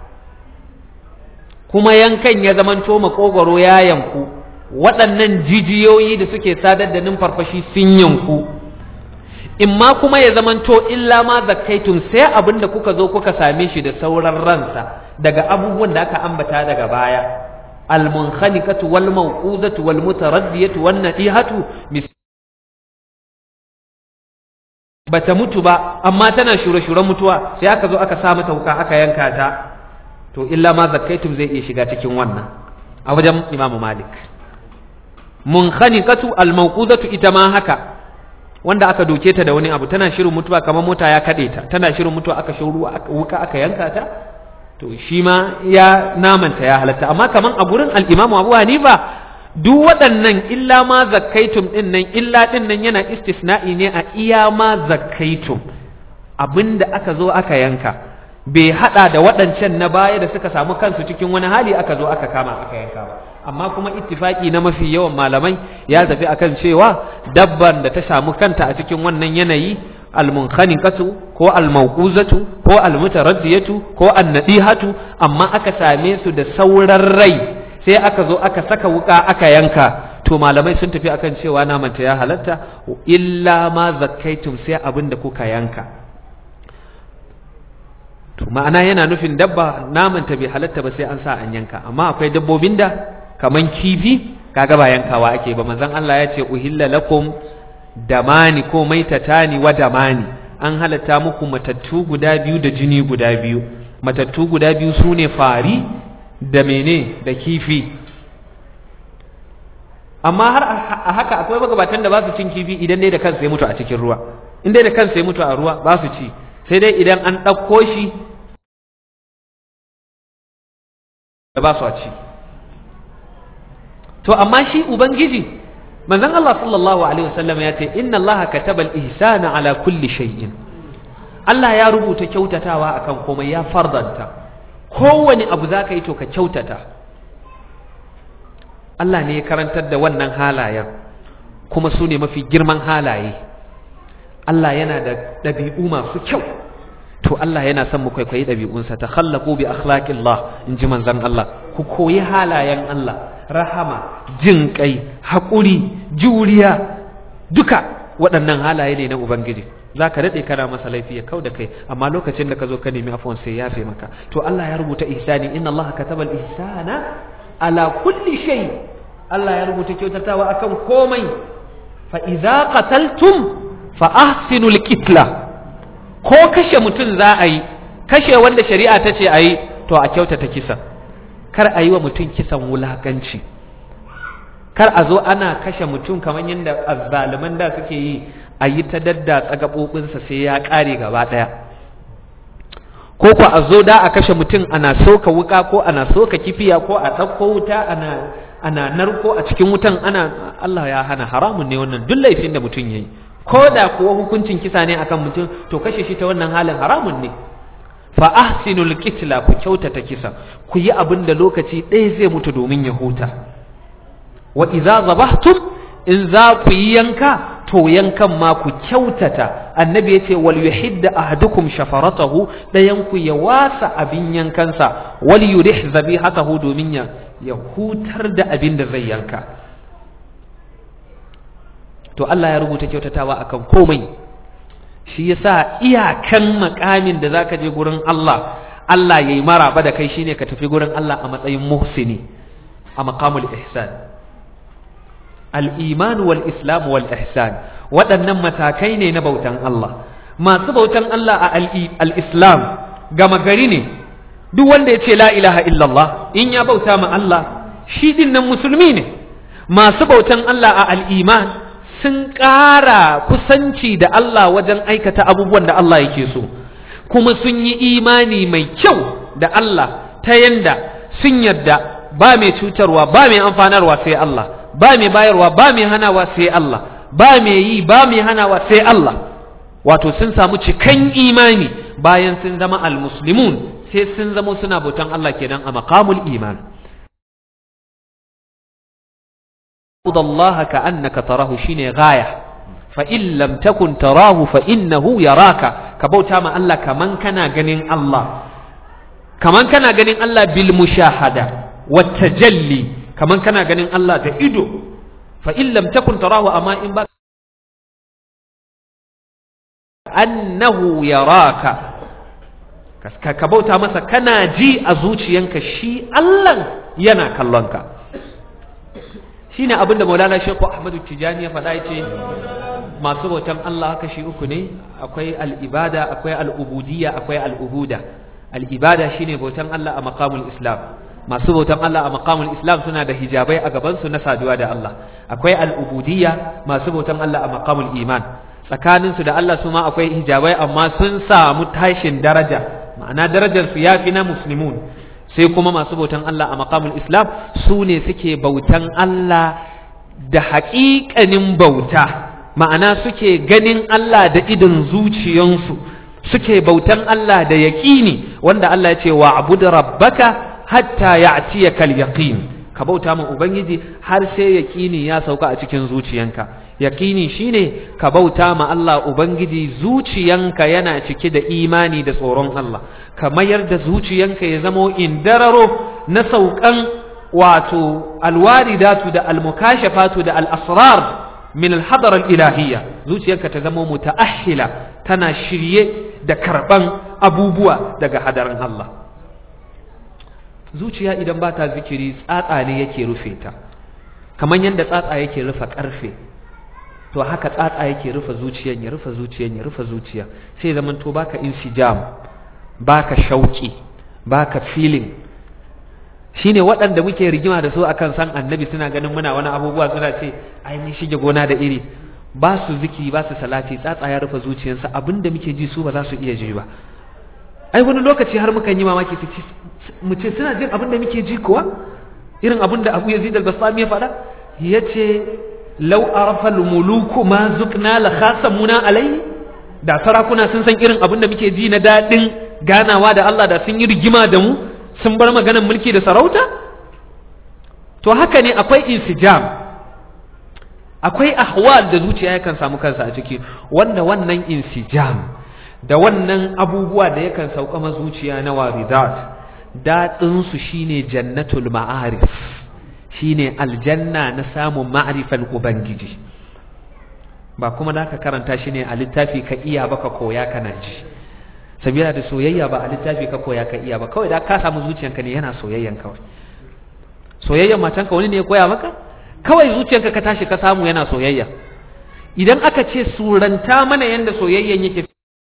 kuma yankan ya zamanto makogwaro ya yanku waɗannan jijiyoyi da suke sadar da numfarfashi sun yanku in ma kuma ya zamanto illa ma zakkaitun sai abin da kuka zo kuka same shi da sauran ransa daga abubuwan da aka ambata daga baya almunkhaniqatu wal mawqudatu wal mutaraddiyatu wan nadihatu bata mutu ba amma tana shure-shuren mutuwa sai aka zo aka sa mata wuka aka yanka ta to illa ma zakkaitum zai iya shiga cikin wannan a wajen imamu malik munkhaniqatu almawqudatu ita ma haka wanda aka doke ta da wani abu tana shirin mutuwa kamar mota ya kade ta tana shirin mutuwa aka shauru wuka aka yanka ta to shi ma ya namanta ya halatta amma kaman a gurin al-imamu abu hanifa duk waɗannan illa ma zakkaitum ɗin nan illa ɗin nan yana istisna'i ne a iya ma zakkaitum abinda aka zo aka yanka bai haɗa da waɗancan na baya da suka samu kansu cikin wani hali aka zo aka kama aka yanka ba amma kuma ittifaki na mafi yawan malamai ya tafi akan cewa dabban da ta samu kanta a cikin wannan yanayi almunkhaniqatu ko almawquzatu ko almutaraddiyatu ko annadihatu amma aka same su da sauran rai sai aka zo aka saka wuka aka yanka to malamai sun tafi akan cewa namanta ya halatta illa ma zakkaitum sai abin da kuka yanka to ma'ana yana nufin dabba namanta bai halatta ba sai an sa an yanka amma akwai dabbobin da kaman kifi kaga ba yankawa ake ba manzon Allah ya ce uhilla lakum damani ko maitatani wa damani an halatta muku matattu guda biyu da jini guda biyu matattu guda biyu sune fari da mene da kifi amma har a haka akwai magabatan da ba su cin kifi idan dai da kansa ya mutu a cikin ruwa in dai da kansa ya mutu a ruwa ba su ci sai dai idan an ɗauko shi da ba su a ci to amma shi ubangiji manzon Allah sallallahu alaihi wasallam ya ce inna Allah kataba al-ihsana ala kulli shay'in Allah ya rubuta kyautatawa akan komai ya fardanta kowane abu za ka yi to ka kyautata Allah ne ya karantar da wannan halayen kuma su ne mafi girman halaye Allah yana da ɗabi'u masu kyau to Allah yana son mu kwaikwayi ɗabi'unsa ta khallaku bi akhlaqillah in ji manzon Allah ku koyi halayen Allah rahama jin kai haƙuri juriya duka waɗannan halaye ne na ubangiji za ka daɗe kana masa laifi ya kau da kai amma lokacin da ka zo ka nemi afuwan sai ya fi maka to Allah ya rubuta ihsani inna Allah kataba al-ihsana ala kulli shay Allah ya rubuta kyautatawa akan komai fa idza qataltum fa ahsinu al-qitla ko kashe mutum za a yi kashe wanda shari'a ta ce a yi to a kyautata kisa kar a yi wa mutum kisan wulakanci kar a zo ana kashe mutum kamar yadda azzaliman da suke yi a yi ta daddatsa gaɓoɓinsa sai ya ƙare gaba ɗaya ko ko a zo da a kashe mutum ana soka wuka ko ana soka kifiya ko a ɗauko wuta ana ana narko a cikin wutan ana Allah ya hana haramun ne wannan duk laifin da mutum yayi ko da kuwa hukuncin kisa ne akan mutum to kashe shi ta wannan halin haramun ne fa ahsinul qitla ku kyautata kisa ku yi abin da lokaci ɗaya zai mutu domin ya huta wa idza zabahtum in za ku yi yanka to yankan ma ku kyautata annabi ya ce wal yuhidda ahadukum shafaratahu dayan ku ya wasa abin yankansa wal yurih zabihatahu domin ya ya hutar da abin da zai yanka to Allah ya rubuta kyautatawa akan komai shi yasa iyakan makamin da zaka je gurin Allah Allah yayi maraba da kai shine ka tafi gurin Allah a matsayin muhsini a maqamul ihsan al-iman wal islam wal ihsan waɗannan matakai ne na bautan Allah masu bautan Allah a al-islam gama gari ne duk wanda ya ce la ilaha illallah in ya bauta ma Allah shi din nan musulmi ne masu bautan Allah a al'iman sun ƙara kusanci da Allah wajen aikata abubuwan da Allah yake so kuma sun yi imani mai kyau da Allah ta yanda sun yadda ba mai cutarwa ba mai amfanarwa sai Allah ba mai bayarwa ba mai hanawa sai Allah ba mai yi ba mai hanawa sai Allah wato sun samu cikan imani bayan sun zama almuslimun sai sun zama suna bautan Allah kenan a maqamul iman Allah ka annaka tarahu shine gaya fa in lam takun tarahu fa innahu yaraka ka bauta ma Allah kaman kana ganin Allah kaman kana ganin Allah bil mushahada wat tajalli kaman kana ganin Allah da ido fa in lam takun tarahu amma in ba annahu yaraka ka bauta masa kana ji a zuciyanka shi Allah yana kallonka shine abin da Maulana Sheikh Ahmadu Tijani ya faɗa yace masu bautan Allah haka shi uku ne akwai al-ibada akwai al-ubudiyya akwai al-ubuda al-ibada shine bautan Allah a maqamul Islam masu bautan Allah a maqamul Islam suna da hijabai a gaban su na saduwa da Allah akwai al-ubudiyya masu bautan Allah a maqamul iman tsakanin su da Allah su ma akwai hijabai amma sun samu tashin daraja ma'ana darajar su yafi na muslimun sai kuma masu bautan Allah a maqamul Islam su ne suke bautan Allah da haƙiƙanin bauta ma'ana suke ganin Allah da idon zuciyansu suke bautan Allah da yaƙini wanda Allah ya ce wa abudu rabbaka hatta ya'tiyakal yaqin ka bauta ma ubangiji har sai yaƙini ya sauka a cikin zuciyanka yaƙini shine ka bauta ma Allah ubangiji zuciyanka yana cike da imani da tsoron Allah ka mayar da zuciyanka ya zamo indararo na saukan wato alwaridatu da almukashafatu da al'asrar min alhadar ilahiyya zuciyanka ta zamo muta'ahila tana shirye da karban abubuwa daga hadarin Allah zuciya idan ba ta zikiri tsatsa ne yake rufe ta kamar yadda tsatsa yake rufe karfe to haka tsatsa yake rufe zuciyan ya rufe zuciyan ya rufe zuciya sai zaman to baka insijam baka shauki baka feeling shine waɗanda muke rigima da su akan san annabi suna ganin muna wani abubuwa suna ce ai mun shige gona da iri ba su zikiri ba su salati tsatsa ya rufe zuciyarsa abinda muke ji su ba za su iya ji ba ai wani lokaci har mukan yi mamaki su mu ce suna jin abinda muke ji kuwa irin abinda Abu Yazid al-Bastami ya faɗa yace law arafa al-muluku ma zukna la khasamuna alai da sarakuna sun san irin abinda muke ji na dadin ganawa da Allah da sun yi rigima da mu sun bar maganar mulki da sarauta to haka ne akwai insijam akwai ahwal da zuciya yakan samu kansa a ciki wanda wannan insijam da wannan abubuwa da yakan sauka ma zuciya na waridat daɗin su shine jannatul ma'arif shine aljanna na samun ma'rifan ubangiji ba kuma da ka karanta shi ne a littafi ka iya baka koya kana ji sabila da soyayya ba a littafi ka koya ka iya ba kawai da ka samu zuciyanka ne yana soyayyan kawai soyayyan matanka wani ne ya koya maka kawai zuciyanka ka tashi ka samu yana soyayya idan aka ce suranta mana yanda soyayyan yake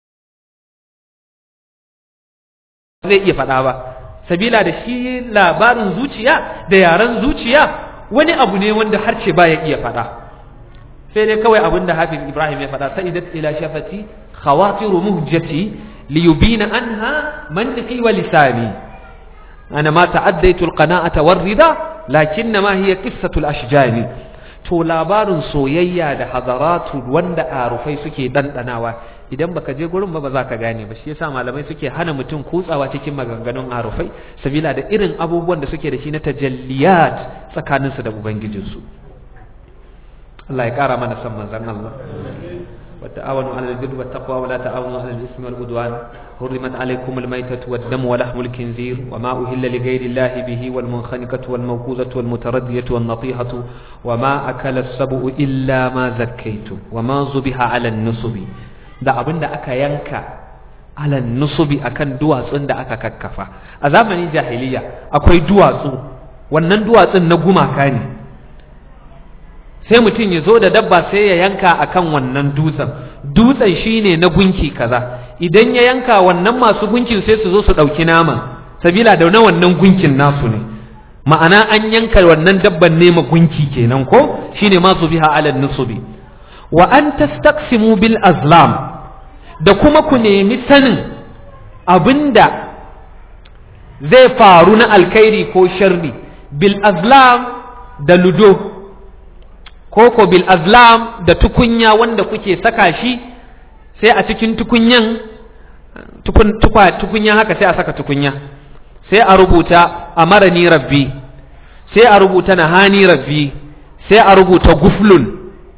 zai iya faɗa ba sabila da shi labarin zuciya da yaren zuciya wani abu ne wanda harce ba ya iya faɗa sai dai kawai abin da hafiz ibrahim ya faɗa sa'idat ila shafati khawatiru muhjati ليبين عنها منطقي ولساني أنا ما تعديت القناعة والرضا لكنما هي قصة الأشجان to labarin soyayya da hadaratu wanda arufai suke dandanawa idan baka je gurin ba ba za ka gane ba shi yasa malamai suke hana mutum kutsawa cikin maganganun arufai sabila da irin abubuwan da suke da shi na tajalliyat tsakaninsu da ubangijinsu Allah ya kara mana san manzon Allah وتعاونوا على البر والتقوى ولا تعاونوا على الإثم والعدوان حرمت عليكم الميتة والدم ولحم الخنزير وما أهل لغير الله به والمنخنقة والموقوذة والمتردية والنطيحة وما أكل السبع إلا ما زكيتم وما ذبح على النصب da abin da aka yanka alal nusubi akan duwatsun da aka kakkafa a zamanin jahiliya akwai duwatsu wannan duwatsun na gumaka ne sai mutum ya zo da dabba sai ya yanka akan wannan dutsen dutsen shine na gunki kaza idan ya yanka wannan masu gunkin sai su zo su ɗauki nama sabila da na wannan gunkin nasu ne ma'ana an yanka wannan dabban ne gunki kenan ko shine ma su biha alal nusubi wa an tastaqsimu bil azlam da kuma ku nemi sanin abinda zai faru na alkhairi ko sharri bil azlam da ludo ko ko bil azlam da tukunya wanda kuke saka shi sai a cikin tukunyan tukun, tukwa, tukunya haka sai a saka tukunya sai a rubuta amarani rabbi sai a rubuta nahani rabbi sai a rubuta guflun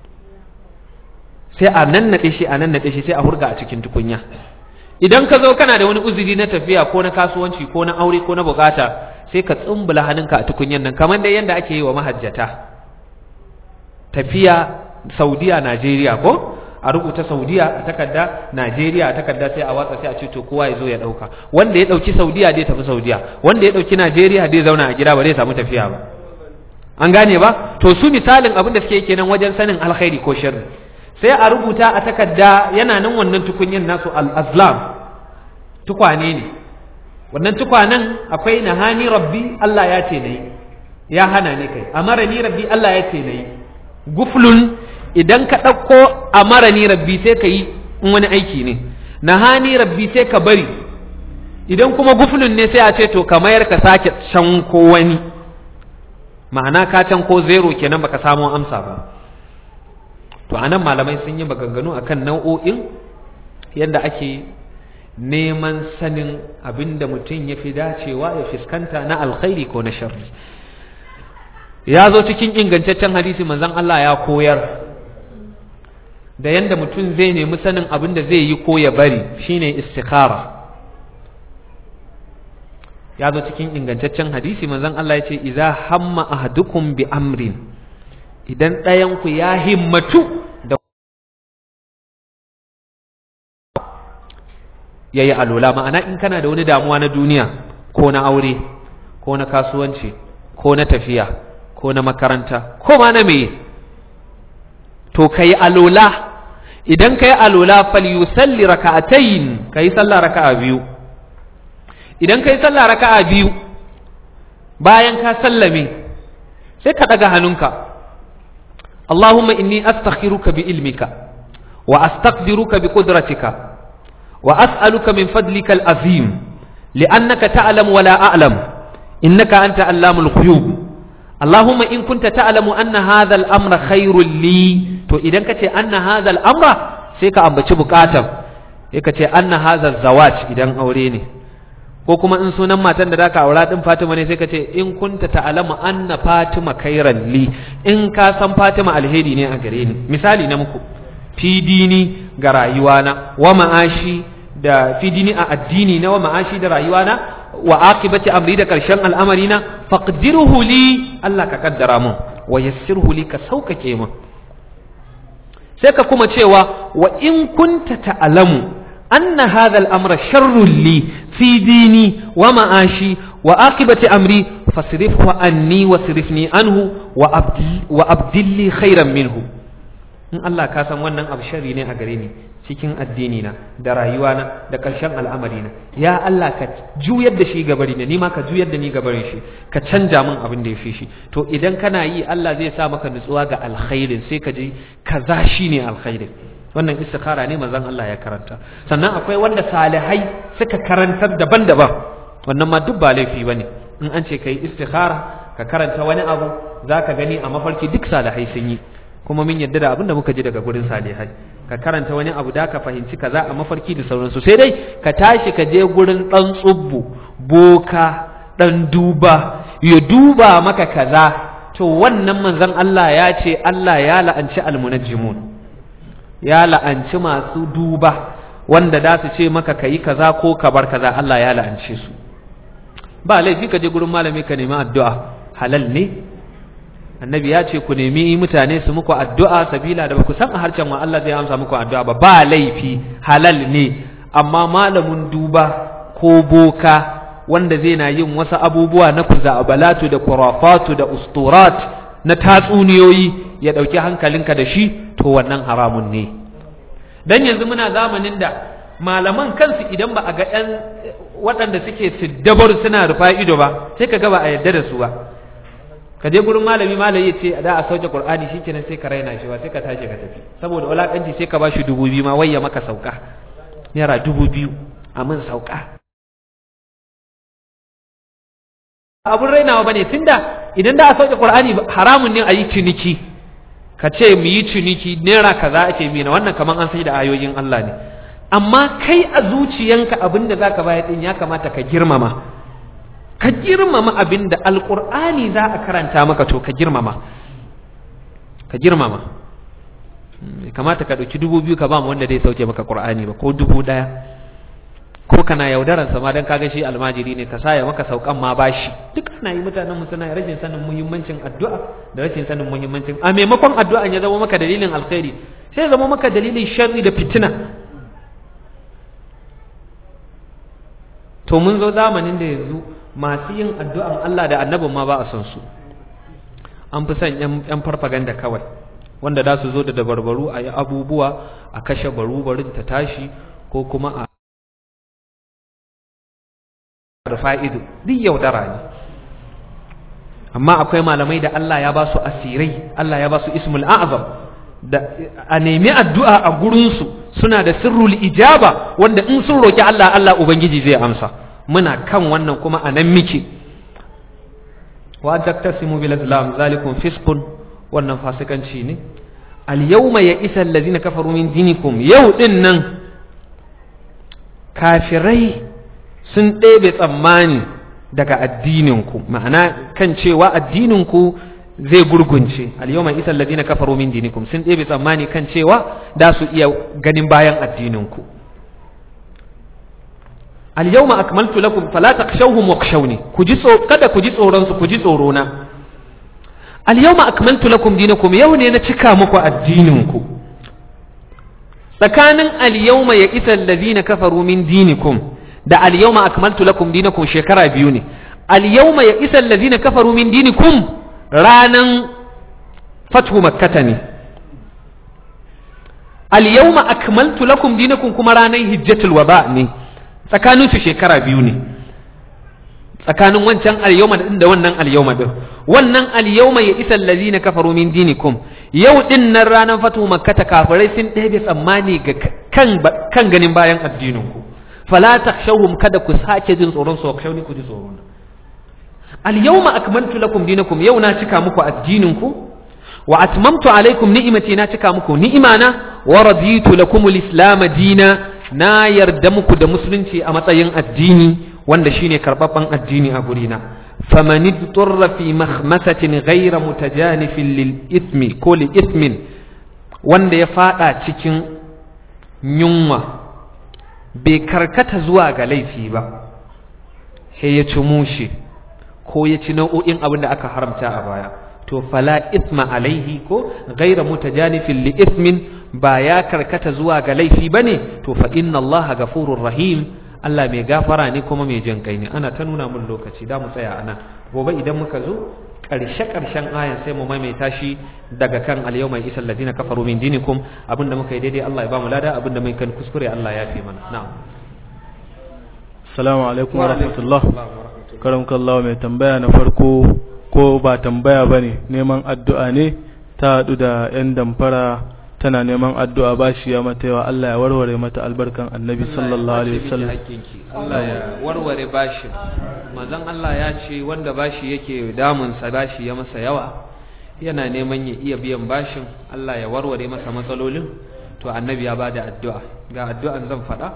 sai a nannaɗe shi a nannaɗe shi sai a hurga a cikin tukunya idan ka zo kana da wani uzuri na tafiya ko na kasuwanci ko na aure ko na bukata sai ka tsumbula hannunka a tukunyan nan kamar da yadda ake yi wa mahajjata tafiya saudiya najeriya ko a rubuta saudiya a takarda najeriya a takarda sai a watsa sai a ce to kowa ya zo ya dauka wanda ya dauki saudiya zai tafi saudiya wanda ya dauki najeriya zai zauna a gida ba zai samu tafiya ba an gane ba to su misalin abin da suke kenan wajen sanin alkhairi ko sharri sai a rubuta a takarda yana nan wannan tukunyin nasu al-azlam tukwane ne wannan tukwanen akwai nahani rabbi Allah ya ce nayi ya hana ni kai amara ni rabbi Allah ya ce nayi guflun idan ka ɗauko amara ni rabbi sai ka yi in wani aiki ne nahani rabbi sai ka bari idan kuma guflun ne sai a ce to ka mayar ka sake can ko wani ma'ana ka can ko zero kenan baka samu amsa ba to anan malamai sun yi maganganu akan nau'o'in yadda ake neman sanin abinda mutum ya fi dacewa ya fuskanta na alkhairi ko na sharri ya zo cikin ingantaccen hadisi manzon Allah ya koyar da yanda mutum zai nemi sanin abin da zai yi ko ya bari shine istikhara ya zo cikin ingantaccen hadisi manzon Allah ya ce idza hamma ahadukum bi amrin idan ɗayan ku ya himmatu da yayi alola ma'ana in kana da wani damuwa na duniya ko na aure ko na kasuwanci ko na tafiya ko na makaranta ko ma na meye to kai alola idan kai alola falyusalli raka'atayn kai sallah raka'a biyu idan kai sallah raka'a biyu bayan ka sallame sai ka daga hannunka Allahumma inni astakhiruka bi ilmika wa astaqdiruka bi qudratika wa as'aluka min fadlika al-azim li'annaka ta'lamu wa la a'lam innaka anta allamul ghuyub Allahumma in kunta ta'lamu anna hadha al-amra khairul li to idan kace anna hadha al-amra sai ka ambaci bukatan sai ka ce anna hadha zawaj idan aure ne ko kuma in sunan matan da zaka aura din Fatima ne sai ka ce in kunta ta'lamu anna Fatima khairan li in ka san Fatima alheri ne a gare ni misali na muku fi dini ga rayuwana wa ma'ashi da fi dini a addini na wa ma'ashi da rayuwana wa aqibati amri da karshen al'amari na faqdirhu li Allah ka kaddara mun wa yassirhu li ka saukake mun sai ka kuma cewa wa in kunta ta'lamu anna hadha al-amra sharrun li fi dini wa ma'ashi wa aqibati amri fasrifhu anni wasrifni anhu wa abdil wa abdilli khairan minhu in Allah ka san wannan abu sharri ne a gare ni cikin addini na da rayuwana da ƙarshen al'amari na ya Allah ka juyar da shi gabari ne ni ma ka juyar da ni gabarin shi ka canja min abin da ya fi shi to idan kana yi Allah zai sa maka nutsuwa ga alkhairin sai ka ji kaza shine alkhairin wannan istikhara ne manzon Allah ya karanta sannan akwai wanda salihai suka karantar daban-daban wannan ma duk ba laifi bane in an ce kai istikhara ka karanta wani abu zaka gani a mafarki duk salihai sun yi kuma mun yadda da abin da muka ji daga gurin salihai ka karanta wani abu da ka fahimci kaza a mafarki da sauransu sai dai ka tashi ka je gurin dan tsubbu boka dan duba ya duba maka kaza to wannan manzon Allah ya ce Allah ya la'anci almunajjimun ya la'anci masu duba wanda da su ce maka kayi kaza ko ka bar kaza Allah ya la'ance su ba laifi ka je gurin malami ka nemi addu'a halal ne annabi ya ce ku nemi mutane su muku addu'a sabila da ba ku san a harshen wa Allah zai amsa muku addu'a ba ba laifi halal ne amma malamin duba ko boka wanda zai na yin wasu abubuwa na kuzabalatu da kurafatu da usturat na tatsuniyoyi ya ɗauki hankalinka da shi to wannan haramun ne dan yanzu muna zamanin da malaman kansu idan ba a ga ɗan waɗanda suke siddabar suna rufa ido ba sai ka ga ba a yarda da su ba ka je gurin malami malami ya ce da a sauke qur'ani shikenan sai ka raina shi ba sai ka tashi ka tafi saboda walakanci sai ka bashi dubu biyu ma wayya maka sauka naira dubu biyu a min sauka abun rainawa bane tunda idan da a sauke qur'ani haramun ne a yi ciniki ka ce mu yi ciniki naira kaza ake mina wannan kaman an sai da ayoyin Allah ne amma kai a zuciyanka abin da zaka bayar din ya kamata ka girmama ka girmama abin da alqur'ani za a karanta maka to ka girmama ka girmama kamata ka ɗauki dubu biyu ka ba mu wanda zai sauke maka qur'ani ba ko dubu ɗaya ko kana yaudaran sa ma dan kaga shi almajiri ne ka saya maka saukan ma bashi duk ana yi mutanen mu suna rashin sanin muhimmancin addu'a da rashin sanin muhimmancin a maimakon addu'a ya zama maka dalilin alkhairi sai zama maka dalilin sharri da fitina to mun zo zamanin da yanzu masu yin addu'an Allah da annabin ma ba a son su an fi son yan farfaganda kawai wanda za su zo da dabarbaru a yi abubuwa a kashe baru-barin ta tashi ko kuma a da fa'ido duk yaudara ne amma akwai malamai da Allah ya ba su asirai Allah ya ba su ismul a'azam da a nemi addu'a a gurinsu suna da sirrul ijaba wanda in sun roki Allah Allah Ubangiji zai amsa muna kan wannan kuma a nan muke wa taktasimu bil islam zalikum fiskun wannan fasikanci ne al yawma ya isa allazina kafaru min dinikum yau din nan kafirai sun ɗebe tsammani daga addininku ma'ana kan cewa addininku zai gurgunce al-yawma isa alladhina kafaru min dinikum sun ɗebe tsammani kan cewa da su iya ganin bayan addininku al-yawma akmaltu lakum fala takhshawhum wakhshawni ku ji kada ku ji tsoron su ku ji tsoro na al-yawma akmaltu lakum dinakum yau ne na cika muku addininku tsakanin al-yawma ya isa alladhina kafaru min dinikum da al-yawma akmaltu lakum dinakum shekara biyu ne al-yawma ya isa alladhina kafaru min dinikum ranan fathu makkata ne al-yawma akmaltu lakum dinakum kuma ranan hijjatul waba ne tsakanin su shekara biyu ne tsakanin wancan al-yawma din da wannan al-yawma din wannan al-yawma ya isa alladhina kafaru min dinikum yau din nan ranan fathu makkata kafirai sun ɗebe tsammani ga kan kan ganin bayan addinin ku fala takhshawhum kada ku sake jin tsoron su khshawni ku ji tsoro al yawma akmaltu lakum dinakum yau na cika muku addinin ku wa atmamtu alaikum ni'imati na cika muku ni'imana wa raditu lakum al-islam dina na yarda muku da musulunci a matsayin addini wanda shine karbabban addini a gurina faman idturra fi makhmasatin ghayra mutajanifin lil ithmi ko li ithmin wanda ya fada cikin yunwa bai karkata zuwa ga laifi ba sai ya ci mushe ko ya ci nau'o'in abin da aka haramta a baya to fala isma alaihi ko gaira mutajanifin li ismin ba ya karkata zuwa ga laifi bane to fa inna allaha gafurur rahim Allah mai gafara ne kuma mai jin kai ne ana ta nuna mun lokaci da mu tsaya anan gobe idan muka zo ƙarshe ƙarshen ayan sai mu maimaita shi daga kan al-yawma isal ladina kafaru min dinikum abinda muka yi daidai Allah ya ba mu lada abinda mun kan kuskure Allah ya fi mana na'am assalamu alaikum wa rahmatullah karamkallahu mai tambaya na farko ko ba tambaya bane neman addu'a ne ta hadu da yan damfara tana neman addu'a ba shi ya mata yawa Allah ya warware mata albarkan annabi sallallahu alaihi wasallam Allah ya warware bashin manzon Allah ya ce wanda bashi yake damun sa bashi ya masa yawa yana neman ya iya biyan bashin Allah ya warware masa matsalolin to annabi ya bada addu'a ga addu'an zan faɗa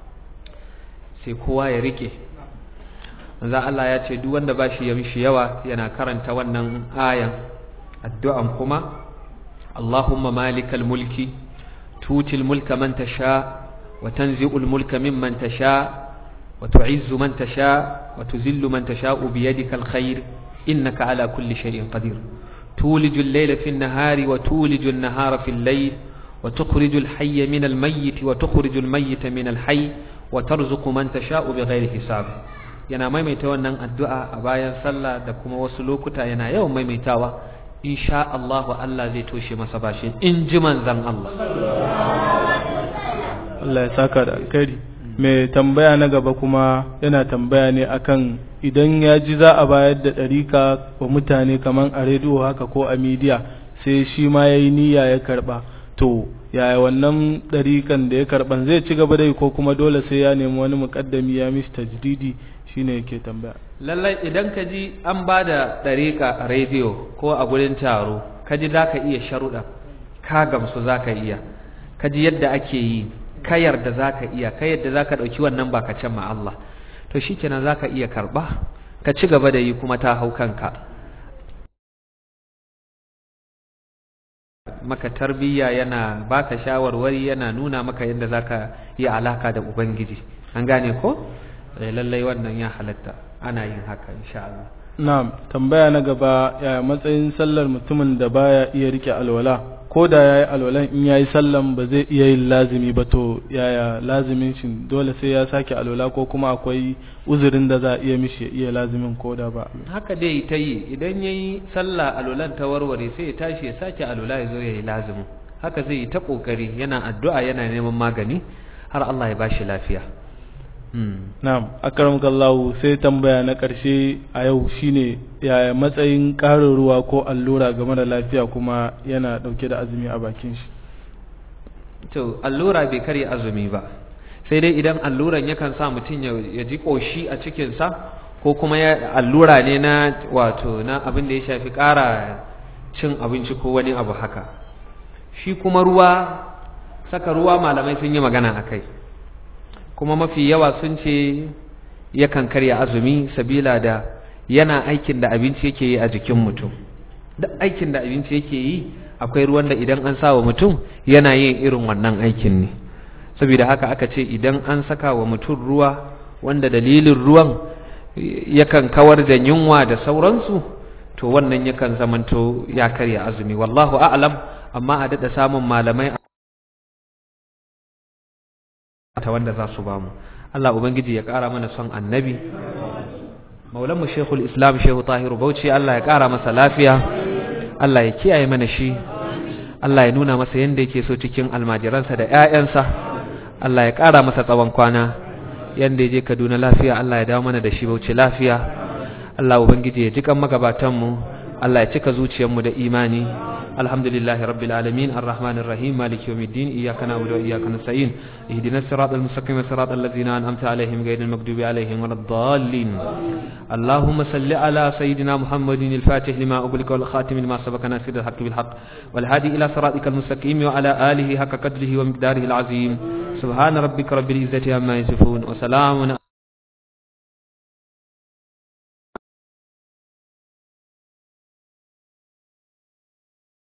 sai kowa ya rike manzon Allah ya ce duk wanda bashi ya mishi yawa yana karanta wannan ayan addu'an kuma اللهم مالك الملك توتي الملك من تشاء وتنزع الملك ممن تشاء وتعز من تشاء وتذل من تشاء بيدك الخير إنك على كل شيء قدير تولج الليل في النهار وتولج النهار في الليل وتخرج الحي من الميت وتخرج الميت من الحي وترزق من تشاء بغير حساب yana maimaita wannan addu'a a bayan sallah da kuma wasu lokuta yana yawan maimaitawa insha Allah Allah zai toshe masa bashin in ji manzan Allah Allah ya saka da alkhairi mai tambaya na gaba kuma yana tambaya ne akan idan ya ji za a bayar da ɗarika wa mutane kamar a rediyo haka ko a midiya sai shi ma ya yi niyya ya karɓa to yaya wannan ɗarikan da ya karɓan zai ci gaba da yi ko kuma dole sai ya nemi wani muƙaddami ya mishi tajdidi shine yake tambaya lallai idan ka ji an ba da ɗariƙa a rediyo ko a gurin taro ka ji za ka iya sharuɗa ka gamsu za ka iya ka ji yadda ake yi ka yarda za ka iya ka yadda za ka ɗauki wannan ba ka can ma Allah to shi kenan za ka iya karɓa ka ci gaba da yi kuma ta hau kanka maka tarbiyya yana baka shawarwari yana nuna maka yadda za ka yi alaka da ubangiji an gane ko lallai wannan ya halatta ana yin haka insha Allah na'am tambaya na gaba ya matsayin sallar mutumin da baya iya rike alwala ko da yayi alwalan in yayi sallan ba zai iya yin lazimi ba to yaya lazimin shi dole sai ya sake alwala ko kuma akwai uzurin da za a iya mishi ya iya lazimin ko da ba haka dai ta yi idan yayi sallah alwalan ta warware sai ya tashi ya sake alwala ya zo ya yi lazimin haka zai yi ta kokari yana addu'a yana neman magani har Allah ya bashi lafiya Na'am, akramakallahu sai tambaya na ƙarshe a yau shine yaya matsayin ƙarin ruwa ko allura game da lafiya kuma yana ɗauke da azumi a bakin shi. To, allura bai karya azumi ba, sai dai idan alluran yakan sa mutum ya ji ƙoshi a cikinsa ko kuma ya allura ne na wato na abin da ya shafi ƙara cin abinci ko wani abu haka. Shi kuma ruwa, saka ruwa malamai sun yi magana a kai. kuma mafi yawa sun ce yakan karya azumi sabila da yana aikin da abinci yake yi a jikin mutum duk aikin da abinci yake yi akwai ruwan da idan an sa wa mutum yana yin irin wannan aikin ne saboda haka aka ce idan an saka wa mutum ruwa wanda dalilin ruwan yakan kawar da yunwa da sauransu to wannan yakan zamanto ya karya azumi wallahu a'lam amma a daɗa samun malamai ta wanda za su bamu Allah ubangiji ya ƙara mana son annabi maulanmu shekul islam shehu tahiru bauchi Allah ya ƙara masa lafiya Allah ya kiyaye mana shi Allah ya nuna masa yadda yake so cikin almajiransa da 'ya'yansa Allah ya ƙara masa tsawon kwana yadda ya je Kaduna lafiya Allah ya dawo mana da shi bauchi lafiya Allah ubangiji ya jikan magabatanmu Allah ya cika zuciyarmu da imani الحمد لله رب العالمين الرحمن الرحيم مالك يوم الدين إياك نعبد وإياك نستعين اهدنا الصراط المستقيم صراط الذين أنعمت عليهم غير المغضوب عليهم ولا الضالين اللهم صل على سيدنا محمد الفاتح لما أغلق والخاتم لما سبق ناصر الحق بالحق والهادي إلى صراطك المستقيم وعلى آله حق قدره ومقداره العظيم سبحان ربك رب العزة عما يصفون وسلام